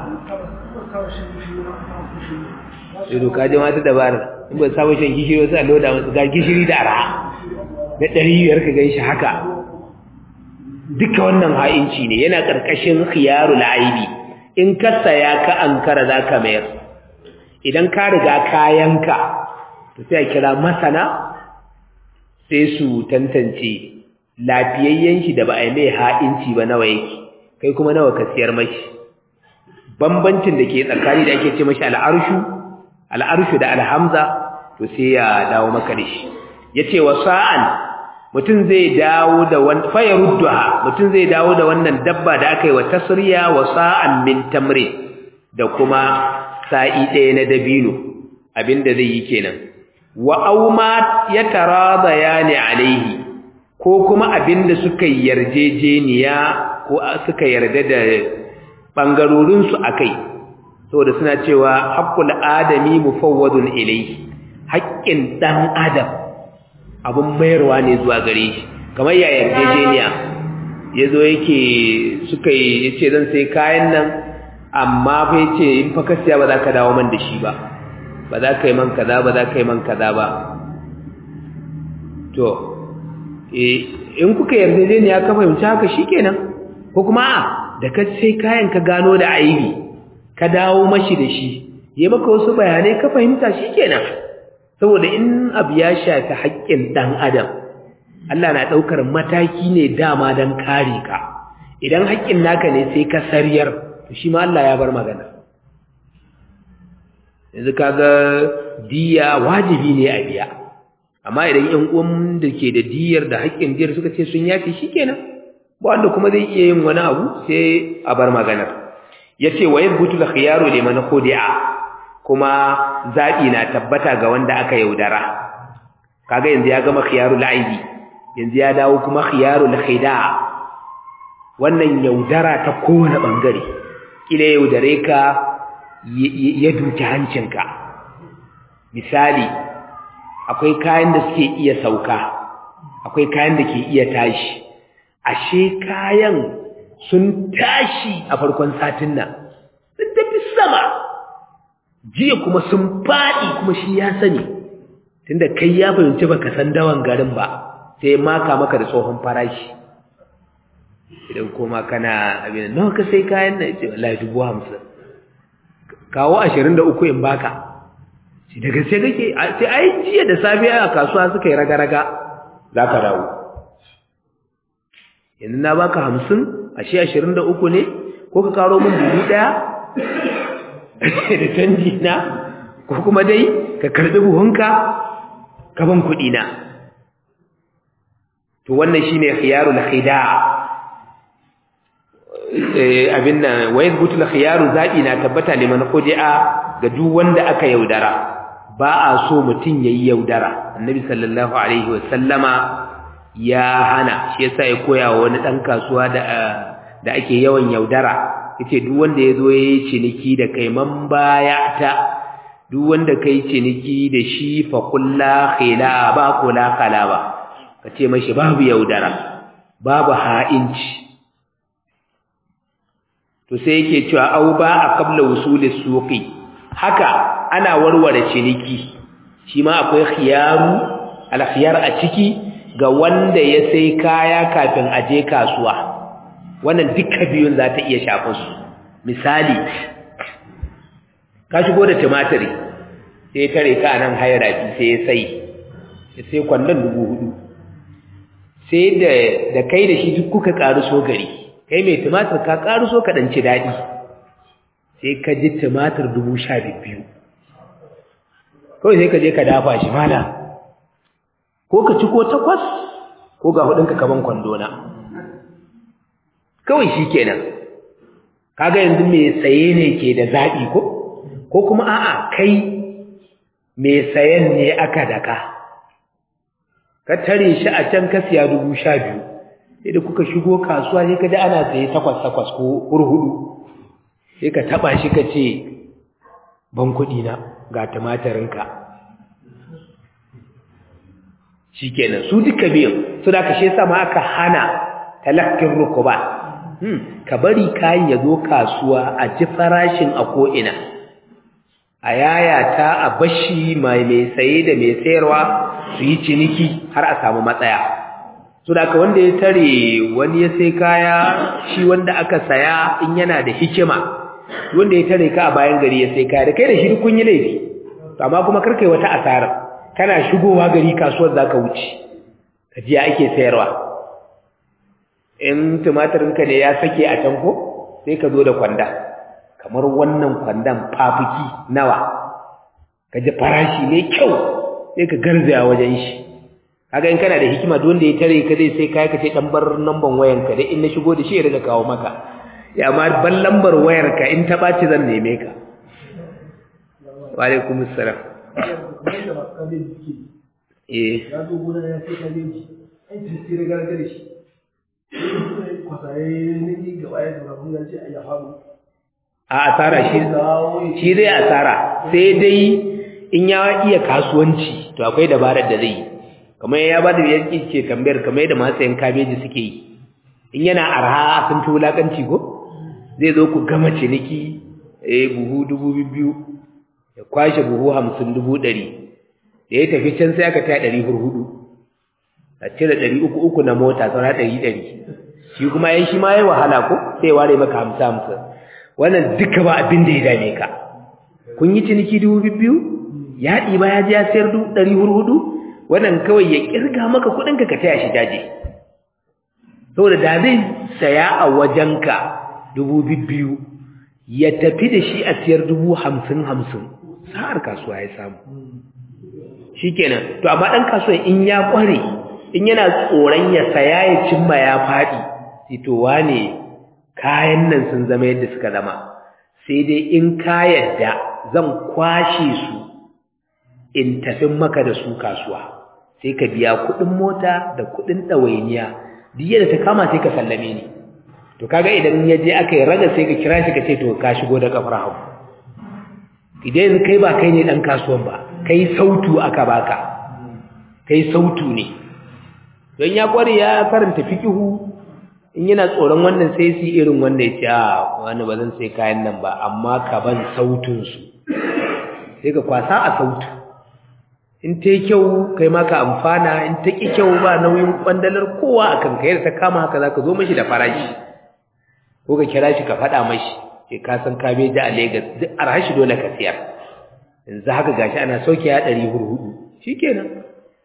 sai doka ji mata dabarar in ba samun shan gishiri wasu a loda masu ga gishiri da araha na ɗari biyar ka gan shi haka duka wannan ha'inci ne yana ƙarƙashin khiyarul aibi in ka saya ka ankara za ka mayar idan ka riga kayanka to sai a kira masana sai su tantance lafiyayyen shi da ba a yi mai ha'inci ba nawa yake kai kuma nawa ka siyar mashi bambancin da ke tsakani da ake ce mashi al'arshu al'arshu da alhamza to sai ya dawo maka da shi ya ce wa sa'an mutum zai dawo da wani faya rudduha mutum zai dawo da wannan dabba da aka yi wa tasriya wa sa'an min tamri da kuma sa'i ɗaya na dabino abinda zai yi kenan wa auma yataradayani alaihi ko kuma abinda suka yarjejeniya ko suka yarda da bangarorin su akai saboda suna cewa haqqul adami mufawwadun ilayhi haƙƙin dan adam abun mayarwa ne zuwa gare shi kamar ya yarjejeniya yazo yake suka yi yace zan sai kayan nan amma fa yace in fa kasiya ba za ka dawo man da shi ba ba za ka yi man kaza ba za ka yi man kaza ba to in kuka yarjejeniya ka fahimci haka shikenan ko kuma a da ka sai kayan ka gano da aibi ka dawo mashi da shi ya maka wasu bayanai ka fahimta shikenan saboda in abu ya shafi haƙƙin ɗan adam Allah na ɗaukar mataki ne dama don kare ka idan haƙƙin naka ne sai ka sariyar to shi ma Allah ya bar magana yanzu kaga diya wajibi ne a biya amma idan ƴan uwan da ke da diyar da haƙƙin diyar suka ce sun yafi shikenan ba wanda kuma zai iya yin wani abu sai a bar maganar yace wa yabutu al khiyaru liman khudi'a kuma zabi na tabbata ga wanda aka yaudara kaga yanzu ya gama khiyarul aibi yanzu ya dawo kuma khiyarul khida' wannan yaudara ta kowane bangare kila yaudare ka ya duki hancinka misali akwai kayan da suke iya sauka akwai kayan da ke iya tashi ashe kayan sun tashi a farkon satin nan sun tafi sama jiya kuma sun faɗi kuma shi ya sani tunda kai ya fahimci baka san dawan garin ba sai maka maka da tsohon farashi idan kuma kana abin nawa ka sai kayan nan ce wallahi dubu hamsin kawo ashirin da uku in baka shi daga sai kake sai ai jiya da safiya a kasuwa suka yi raga-raga za ka dawo yanzu na baka hamsin ashe ashirin da uku ne ko ka karo min buhu ɗaya da canji na ko kuma dai ka karɓi buhunka ka ban kuɗi na to wannan shine khiyarul khida' abin nan wa yathbutu al-khiyaru zabi na tabbata liman khudi'a ga duk wanda aka yaudara ba a so mutun yayi yaudara annabi sallallahu alaihi wa sallama ya hana shi yasa ya koya wa wani dan kasuwa da da ake yawan yaudara yace duk wanda yazo yayi ciniki da kai man baya ta duk wanda kai ciniki da shi fa kullu khilaba kula kalaba kace mashi babu yaudara babu ha'inci to sai yake cewa au ba a qabla wusulis suqi haka ana warware ciniki shi ma akwai khiyaru al-khiyar a ciki ga wanda ya sai kaya kafin a je kasuwa wannan duka biyun za ta iya shafin su misali ka shigo da tumatiri sai tare ka nan hayarafi sai ya sai ya sai kwandon dubu hudu sai da da kai da shi duk kuka karu so gari kai mai tumatir ka karu so ka danci dadi sai ka ji tumatir dubu sha biyu kawai sai ka je ka dafa shi mala ko ka ci ko takwas ko ga hudunka kaban kwandona kawai shi kenan kaga yanzu mai saye ne ke da zaɓi ko ko kuma a'a kai mai sayen ne aka daka ka tare shi a can ka siya dubu sha biyu sai da kuka shigo kasuwa sai ka ji ana saye takwas takwas ko hurhudu sai ka taba shi ka ce ban kuɗi na ga tumatirinka shi kenan su duka biyan su da ka shi sama aka hana talakkin rukuba ka bari kayan ya zo kasuwa a ji farashin a ko'ina a yayata a bashi mai mai saye da mai sayarwa su yi ciniki har a samu matsaya so da wanda ya tare wani ya sai kaya shi wanda aka saya in yana da hikima wanda ya tare ka a bayan gari ya sai kaya da kai da shi kun yi laifi to amma kuma karkai wata asara kana shigowa gari kasuwar zaka wuce ka ji ake sayarwa in tumatirinka ne ya sake a can ko sai ka zo da kwanda kamar wannan kwandan fafuki nawa ka ji farashi mai kyau sai ka garzaya wajen shi kaga in kana da hikima duk wanda ya tare ka zai sai kai ka ce dan bar namban wayan ka dai in na shigo da shi ya riga kawo maka ya amma ban lambar wayar ka in ta baci zan neme ka wa alaikum assalam kamar da masu kabeji suke eh ya zo gona ya sai kabeji an ci sai da gargare shi sai kwasaye ne ni gaba ya zama mun ce a ya faru a asara shi shi zai asara sai dai in ya iya kasuwanci to akwai dabarar da zai yi kamar ya ba da yanki ce tambayar kamar yadda masu yan kabeji suke yi in yana arha sun fi wulakanci ko zai zo ku gama ciniki eh buhu dubu biyu ya kwashe buhu hamsin dubu ɗari da ya tafi can sai aka taya ɗari hurhudu a cire ɗari uku uku na mota saura ɗari ɗari shi kuma yan shi ma ya wahala ko sai ware maka hamsin hamsin wannan duka ba abin da ya dame ka kun yi ciniki dubu biyu ya ɗiba ya ji ya sayar dubu ɗari hurhudu wannan kawai ya ƙirga maka kuɗinka ka taya shi daji saboda da zai saya a wajenka dubu biyu ya tafi da shi a siyar dubu hamsin hamsin sa'ar kasuwa ya samu shi kenan to amma ɗan kasuwa in ya ƙware in yana tsoron ya saya ya cimma ya faɗi fitowa ne kayan nan sun zama yadda suka zama sai dai in ka yadda zan kwashe su in tafi maka da su kasuwa sai ka biya kuɗin mota da kuɗin ɗawainiya duk yadda ta kama sai ka sallame ni to kaga idan ya je aka yi raga sai ka kira shi ka ce to ka shigo da kafar hagu idan yanzu kai ba kai ne ɗan kasuwan ba kai sautu aka baka kai sautu ne don ya kware ya karanta fikihu in yana tsoron wannan sai su irin wanda ya ce a wani ba zan sai kayan nan ba amma ka ban sautunsu sai ka kwasa a sautu in ta yi kyau kai ma ka amfana in ta ƙi kyau ba nauyin ƙwandalar kowa a kan kayar ta kama haka za ka zo mashi da farashi ko ka kira shi ka faɗa mashi ke ka san kabeji a Legas duk arhashi dole ka siyar yanzu haka gashi ana sauke ya ɗari hurhudu shi kenan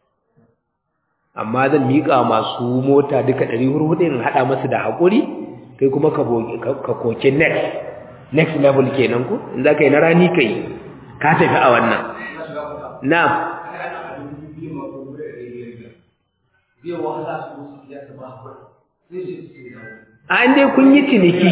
amma zan miƙa masu mota duka ɗari hurhudu in haɗa masu da haƙuri kai kuma ka koke next next level kenan ko in za ka yi na rani ka yi ka tafi a wannan na an dai kun yi ciniki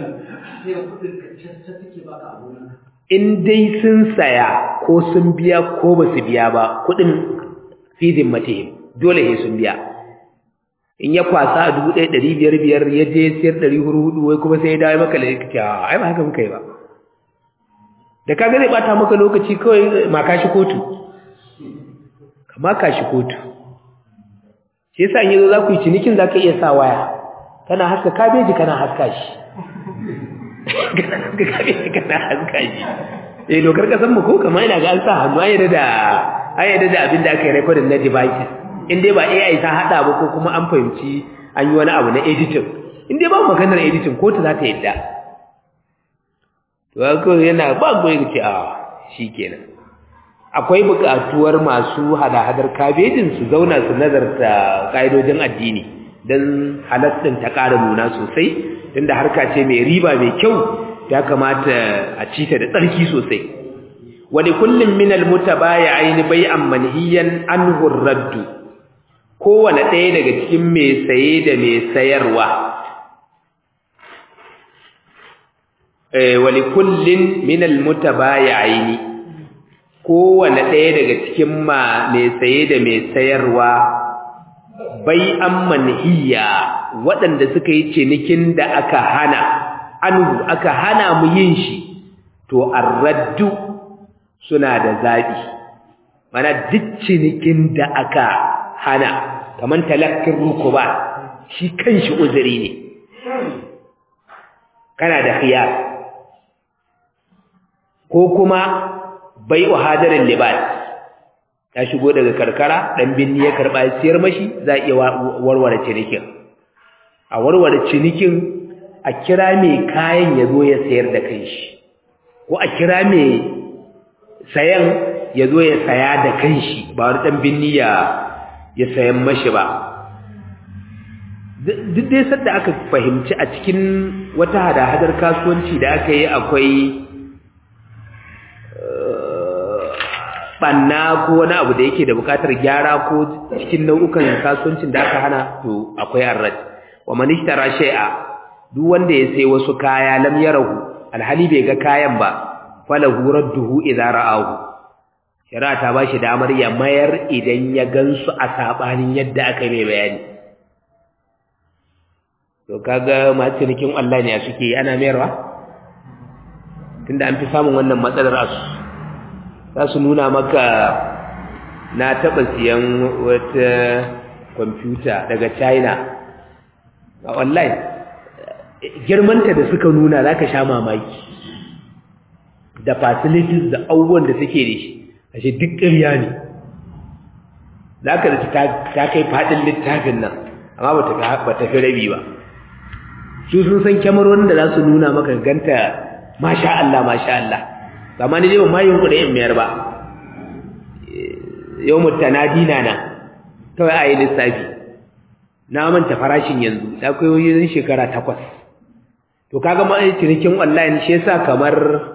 in dai sun saya ko sun biya ko ba su biya ba kudin fidin matihim dole ne sun biya in ya kwasa a dubu ɗaya ɗari biyar biyar ya je siyar ɗari huru hudu wai kuma sai ya dawo maka da ya ai ba haka muka yi ba da kaga zai bata maka lokaci kawai maka shi kotu kama ka shi kotu shi yasa in yazo za ku yi cinikin za ka iya sa waya kana haska kabeji kana haska shi kana haska kabeji kana haska shi eh dokar kasan mu ko kamar ina ga an sa hannu an yadda da an yadda da abin da aka yi recording na devices in dai ba AI ta hada ba ko kuma an fahimci an yi wani abu na editing in dai ba maganar editing kotu za ta yadda to haka yana ba goyi ce a shikenan akwai buƙatuwar masu hada-hadar kabejin su zauna su nazarta ƙa'idojin addini don halattun ta ƙara nuna sosai tunda harka ce mai riba mai kyau ya kamata a ci ta da tsarki sosai wani kullum minal mutabaya aini bai'an manhiyan anhu raddu kowane ɗaya daga cikin mai saye da mai sayarwa wali kullin minal mutabaya aini kowane ɗaya daga cikin ma mai saye da mai sayarwa bai an manhiya waɗanda suka yi cinikin da aka hana anhu aka hana mu yin shi to arraddu suna da zaɓi mana duk cinikin da aka hana kamar talakkin rukuba shi kanshi uzuri ne kana da khiyar ko kuma bai hadarin libas ya shigo daga karkara dan binni ya karba siyar mashi za iya warware cinikin a warware cinikin a kira mai kayan ya zo ya sayar da kanshi ko a kira mai sayan ya zo ya saya da kanshi ba wani dan binni ya ya sayan mashi ba duk dai sadda aka fahimci a cikin wata hada-hadar kasuwanci da aka yi akwai banna ko wani abu da yake da bukatar gyara ko cikin nau'ukan kasuwancin da aka hana to akwai arrad wa man ishtara shay'a duk wanda ya sai wasu kaya lam yarahu alhali bai ga kayan ba falahu radduhu idza ra'ahu shari'a ta ba shi damar ya mayar idan ya gansu a saɓanin yadda aka mai bayani to kaga masu cinikin Allah ne a suke ana mayarwa tunda an fi samun wannan matsalar asu za su nuna maka na taɓa siyan wata kwamfuta daga china a online girmanta da suka nuna za ka sha mamaki da facilities da abubuwan da suke da shi ashe duk ƙarya ne za ka da ta kai faɗin littafin nan amma ba ta fi rabi ba su sun san kyamarorin da za su nuna maka ganta masha Allah masha Allah amma ni dai ba ma yin kuɗi in mayar ba yau mutanadi na nan kawai a yi lissafi na manta farashin yanzu da kai wajen shekara takwas to kaga ma cinikin online shi yasa kamar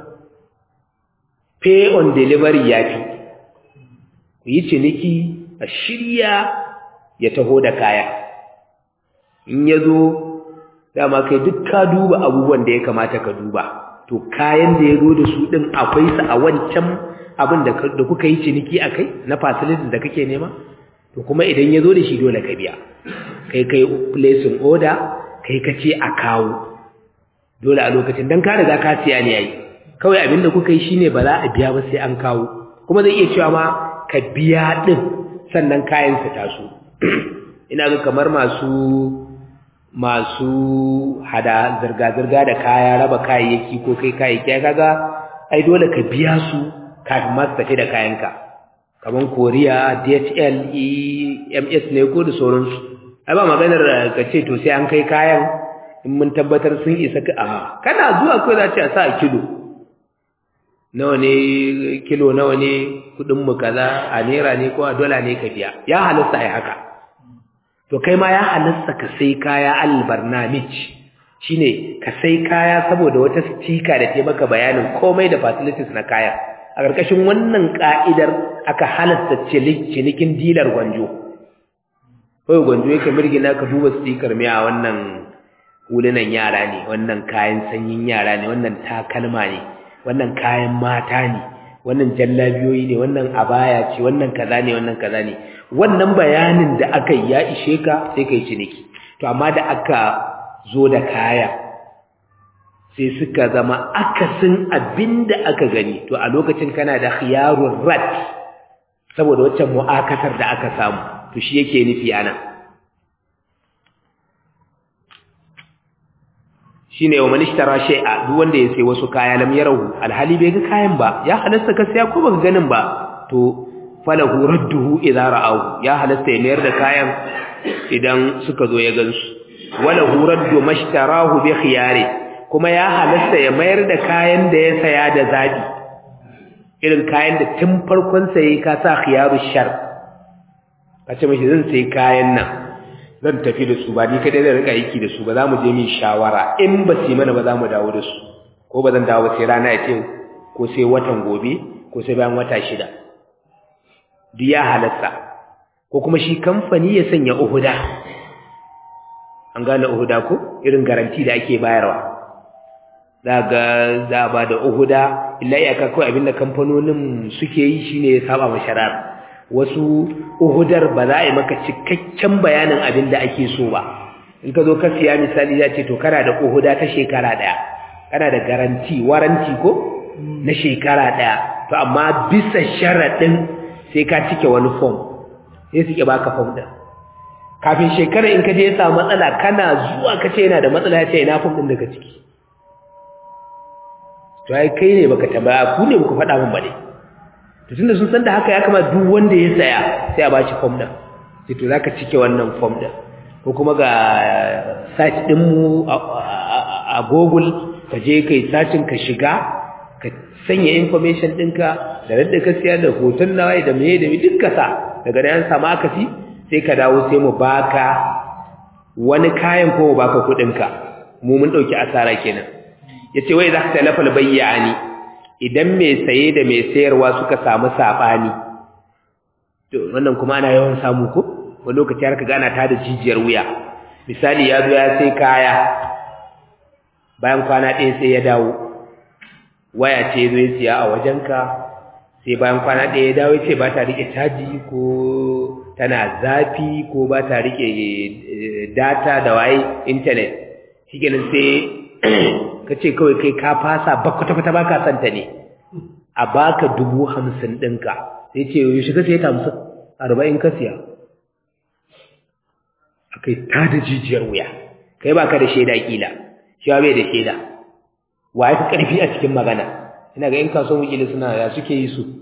pay on delivery ya fi ku yi ciniki a shirya ya taho da kaya in ya zo dama kai duk ka duba abubuwan da ya kamata ka duba to kayan da ya zo da su ɗin akwai su a wancan abin da kuka yi ciniki a kai na facilities da kake nema to kuma idan ya zo da shi dole ka biya kai kai placing order kai ka ce a kawo dole a lokacin don ka riga ka siya ne yayi kawai abin da kuka yi shine ba za a biya ba sai an kawo kuma zai iya cewa ma ka biya ɗin sannan kayan su taso ina ga kamar masu masu hada zirga-zirga da kaya raba kayayyaki ko kai kayayyaki ya kaga ai dole ka biya su kafin masu tafi da kayanka kamar koriya dhl ems ne ko da sauransu ai ba maganar ka ce to sai an kai kayan in mun tabbatar sun isa ka a kana zuwa kawai za ce a sa a kilo nawa ne kilo nawa ne kudin mu kaza a naira ne ko a dola ne ka biya ya halasta ai haka to kai ma ya halasta ka sai kaya albarnamij shine ka sai kaya saboda wata stika da ta maka bayanin komai da facilities na kaya a ƙarƙashin wannan ka'idar aka halasta cinikin dilar gwanjo kawai gwanjo yake mirgina ka duba stikar mai a wannan hulunan yara ne wannan kayan sanyin yara ne wannan takalma ne wannan kayan mata ne wannan jallabiyoyi ne wannan abaya ce wannan kaza ne wannan kaza ne wannan bayanin da aka yi ya ishe ka sai kai ciniki to amma da aka zo da kaya sai suka zama akasin abinda aka gani to a lokacin kana da khiyarur rat saboda waccan mu'akatar da aka samu to shi yake nufi ana shine wa man ishtara shay'a duk wanda ya sai wasu kaya lam yarahu alhali bai ga kayan ba ya halasta ka saya ko baka ganin ba to falahu radduhu idza ra'ahu ya halasta ya mayar da kayan idan suka zo ya gansu wala raddu mashtarahu bi khiyari kuma ya halasta ya mayar da kayan da ya saya da zabi irin kayan da tun farkon saye ka sa khiyaru shar ka ce mishi zan sai kayan nan zan tafi da su ba ni kadai zan rika aiki da su ba za mu je min shawara in ba su mana ba za mu dawo da su ko ba zan dawo sai rana ya ce ko sai watan gobe ko sai bayan wata shida duk ya halatta ko kuma shi kamfani ya sanya uhuda an gane uhuda ko irin garanti da ake bayarwa za ga za a ba da uhuda illa iyaka kawai abinda kamfanonin suke yi shine ya saba ma shari'ar wasu uhudar ba za a yi maka cikakken bayanin abin da ake so ba in ka zo ka siya misali za ce to kana da uhuda ta shekara ɗaya kana da garanti waranti ko na shekara ɗaya to amma bisa sharaɗin sai ka cike wani fom sai suke baka fom ɗin kafin shekara in ka je ya samu matsala kana zuwa ka ce yana da matsala ya ce ina fom ɗin daga ciki to ai kai ne baka tambaya ku ne baka faɗa min ba ne to tunda sun san da haka ya kama duk wanda ya saya sai a bashi form din sai to zaka cike wannan form din ko kuma ga site din mu a Google ka je kai searching ka shiga ka sanya information ɗinka da radda ka siya da hoton nawa da meye da duk ka sa daga da an samu akasi sai ka dawo sai mu baka wani kayan ko mu baka kuɗin ka mu mun dauki asara kenan yace wai za ka talafa bayyani idan mai saye da mai sayarwa suka samu saɓani to wannan kuma ana yawan samu ko wani lokaci har ka gana ta da jijiyar wuya misali ya zo ya sai kaya bayan kwana ɗaya sai ya dawo waya ce zo ya siya a wajenka sai bayan kwana ɗaya ya dawo ce ba ta rike caji ko tana zafi ko ba ta rike data da waye internet shikenan sai ka ce kawai kai ka fasa ba kwata-kwata ba ka santa ne a baka dubu hamsin ɗinka sai ce yau shiga sai ta hamsin arba'in ka siya a kai ta da jijiyar wuya kai ba ka da shaida kila shi bai da shaida wa ya fi ƙarfi a cikin magana ina ga 'yan kasuwan wikili suna ya suke yi su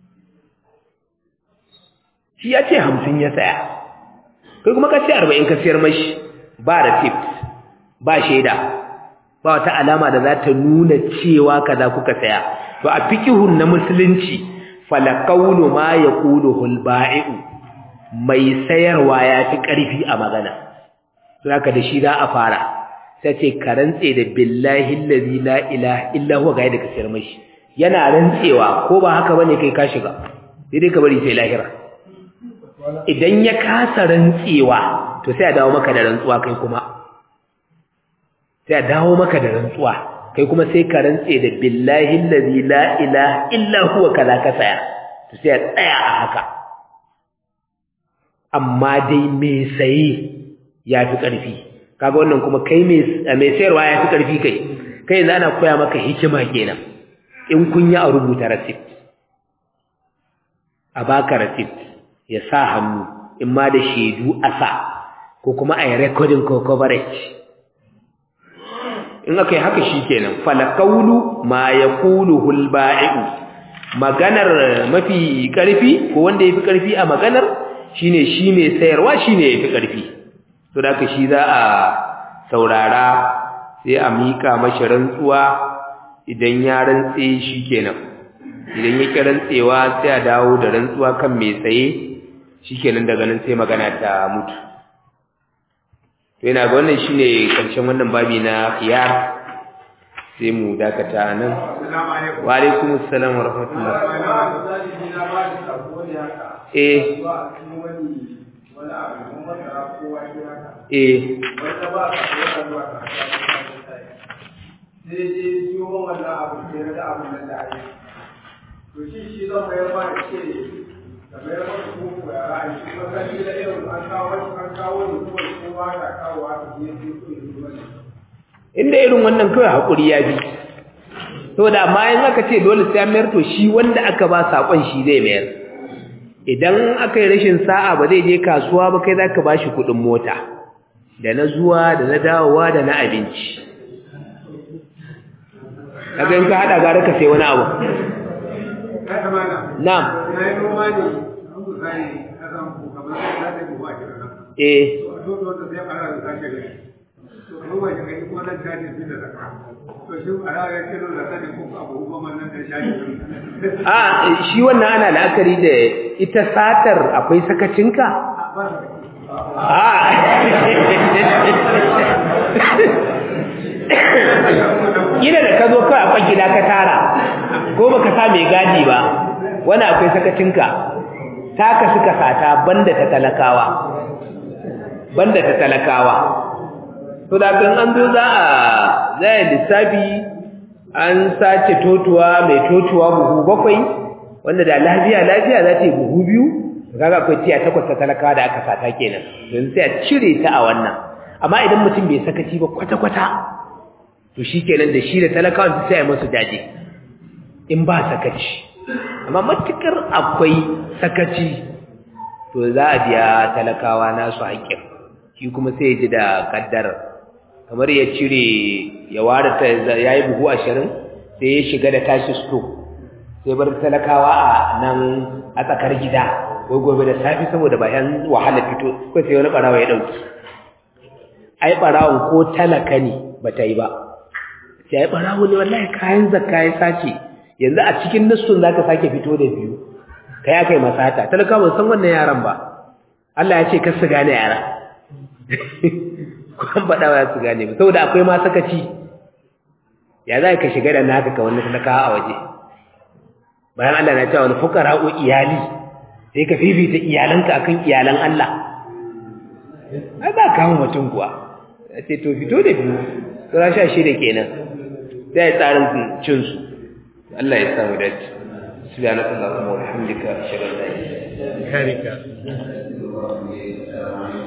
shi ya ce hamsin ya saya kai kuma ka ce arba'in ka siyar mashi ba receipt ba shaida ba wata alama da za ta nuna cewa kaza kuka saya to a fikihun na musulunci falaqawlu ma yaquluhu al-ba'i'u mai sayarwa ya fi ƙarfi a magana zaka da shi za a fara sai ce ka rantse da billahi allazi la ilaha illa huwa ga yadda ka sayar mashi yana rantsewa ko ba haka bane kai ka shiga sai dai ka bari sai lahira idan ya kasa rantsewa to sai a dawo maka da rantsuwa kai kuma sai a dawo maka da rantsuwa kai kuma sai ka rantse da billahi allazi la ilaha illa huwa kaza ka saya to sai a tsaya a haka amma dai me saye yafi karfi kaga wannan kuma kai me me sayarwa yafi karfi kai kai yanzu ana koya maka hikima kenan in kun yi a rubuta receipt a baka receipt ya sa hannu in ma da shaidu a sa ko kuma a yi recording ko coverage in aka yi haka shi kenan falakaulu ma ya kulu hulba'i'u maganar mafi ƙarfi ko wanda ya fi ƙarfi a maganar shi ne shi mai sayarwa shi ne ya fi ƙarfi to da aka shi za a saurara sai a miƙa mashi rantsuwa idan ya rantse shi kenan idan ya ƙi rantsewa sai a dawo da rantsuwa kan mai tsaye shi kenan daga nan sai magana ta mutu to yana ga wannan shine karshen wannan babi na khiyar sai mu dakata nan wa alaikum assalam wa rahmatullah eh eh sai je siyo wannan abu sai na ga abin nan da ake to shi shi zan bayar ma da ce da bayar ma da koko ya ra'ayi shi kuma kan da irin an kawo an kawo ne kuma kowa da kawo haka ne sai so ya zo ne inda irin wannan kawai hakuri ya bi to da amma in aka ce dole sai an mayar to shi wanda aka ba sakon shi zai mayar idan aka yi rashin sa'a ba zai je kasuwa ba kai zaka bashi kuɗin mota da na zuwa da na dawowa da na abinci kaga in ka hada gara ka sai wani abu kai amana na'am na yi noma ne an ku sai ka san ku kamar za ta buwa a kiran eh to a dole wanda sai fara da sake gari to noma shi kai kuma nan ta ne da zakka to shi a rawa ya kiro da sani ko abu kuma nan da shaji a shi wannan ana la'akari da ita satar akwai sakacinka ba ta a ina da ka zo kawai akwai gida ka tara ko baka sa mai gadi ba wani akwai sakacinka taka suka sata banda ta talakawa banda ta talakawa to da kan an zo za a zai lissafi an sace totuwa mai totuwa buhu bakwai wanda da lafiya lafiya za ta yi buhu biyu kaga akwai tiya takwas ta talakawa da aka sata kenan yanzu sai a cire ta a wannan amma idan mutum bai sakaci ba kwata-kwata to shi kenan da shi da talakawan sai a masu daje in ba sakaci amma matukar akwai sakaci to za a biya talakawa nasu haƙƙin shi kuma sai ya ji da ƙaddarar kamar ya cire ya ware ta ya yi buhu ashirin sai ya shiga da tashi sto sai bar talakawa a nan a tsakar gida ko gobe da safi saboda bayan wahala fito ko sai wani ɓarawa ya ɗauki ai ɓarawon ko talaka ne ba ta yi ba sai ai ɓarawo ne wallahi kayan zakka ya sace yanzu a cikin nassun za ka sake fito da biyu kai aka yi masata talaka ban san wannan yaran ba Allah ya ce kar su gane yara ko an faɗa wa su gane ba saboda akwai ma sakaci ya za ka shiga da naka ka wani talaka a waje bayan Allah na cewa wani fukara'u iyali sai ka fifita iyalanka akan iyalan Allah ai ba kawo mutum kuwa ya ce to fito da biyu tsara sha shida kenan sai tsarin cinsu Allah ya samu dace subhanakallahumma wa bihamdika ashhadu an la ilaha illa anta karika astaghfiruka wa atubu ilayk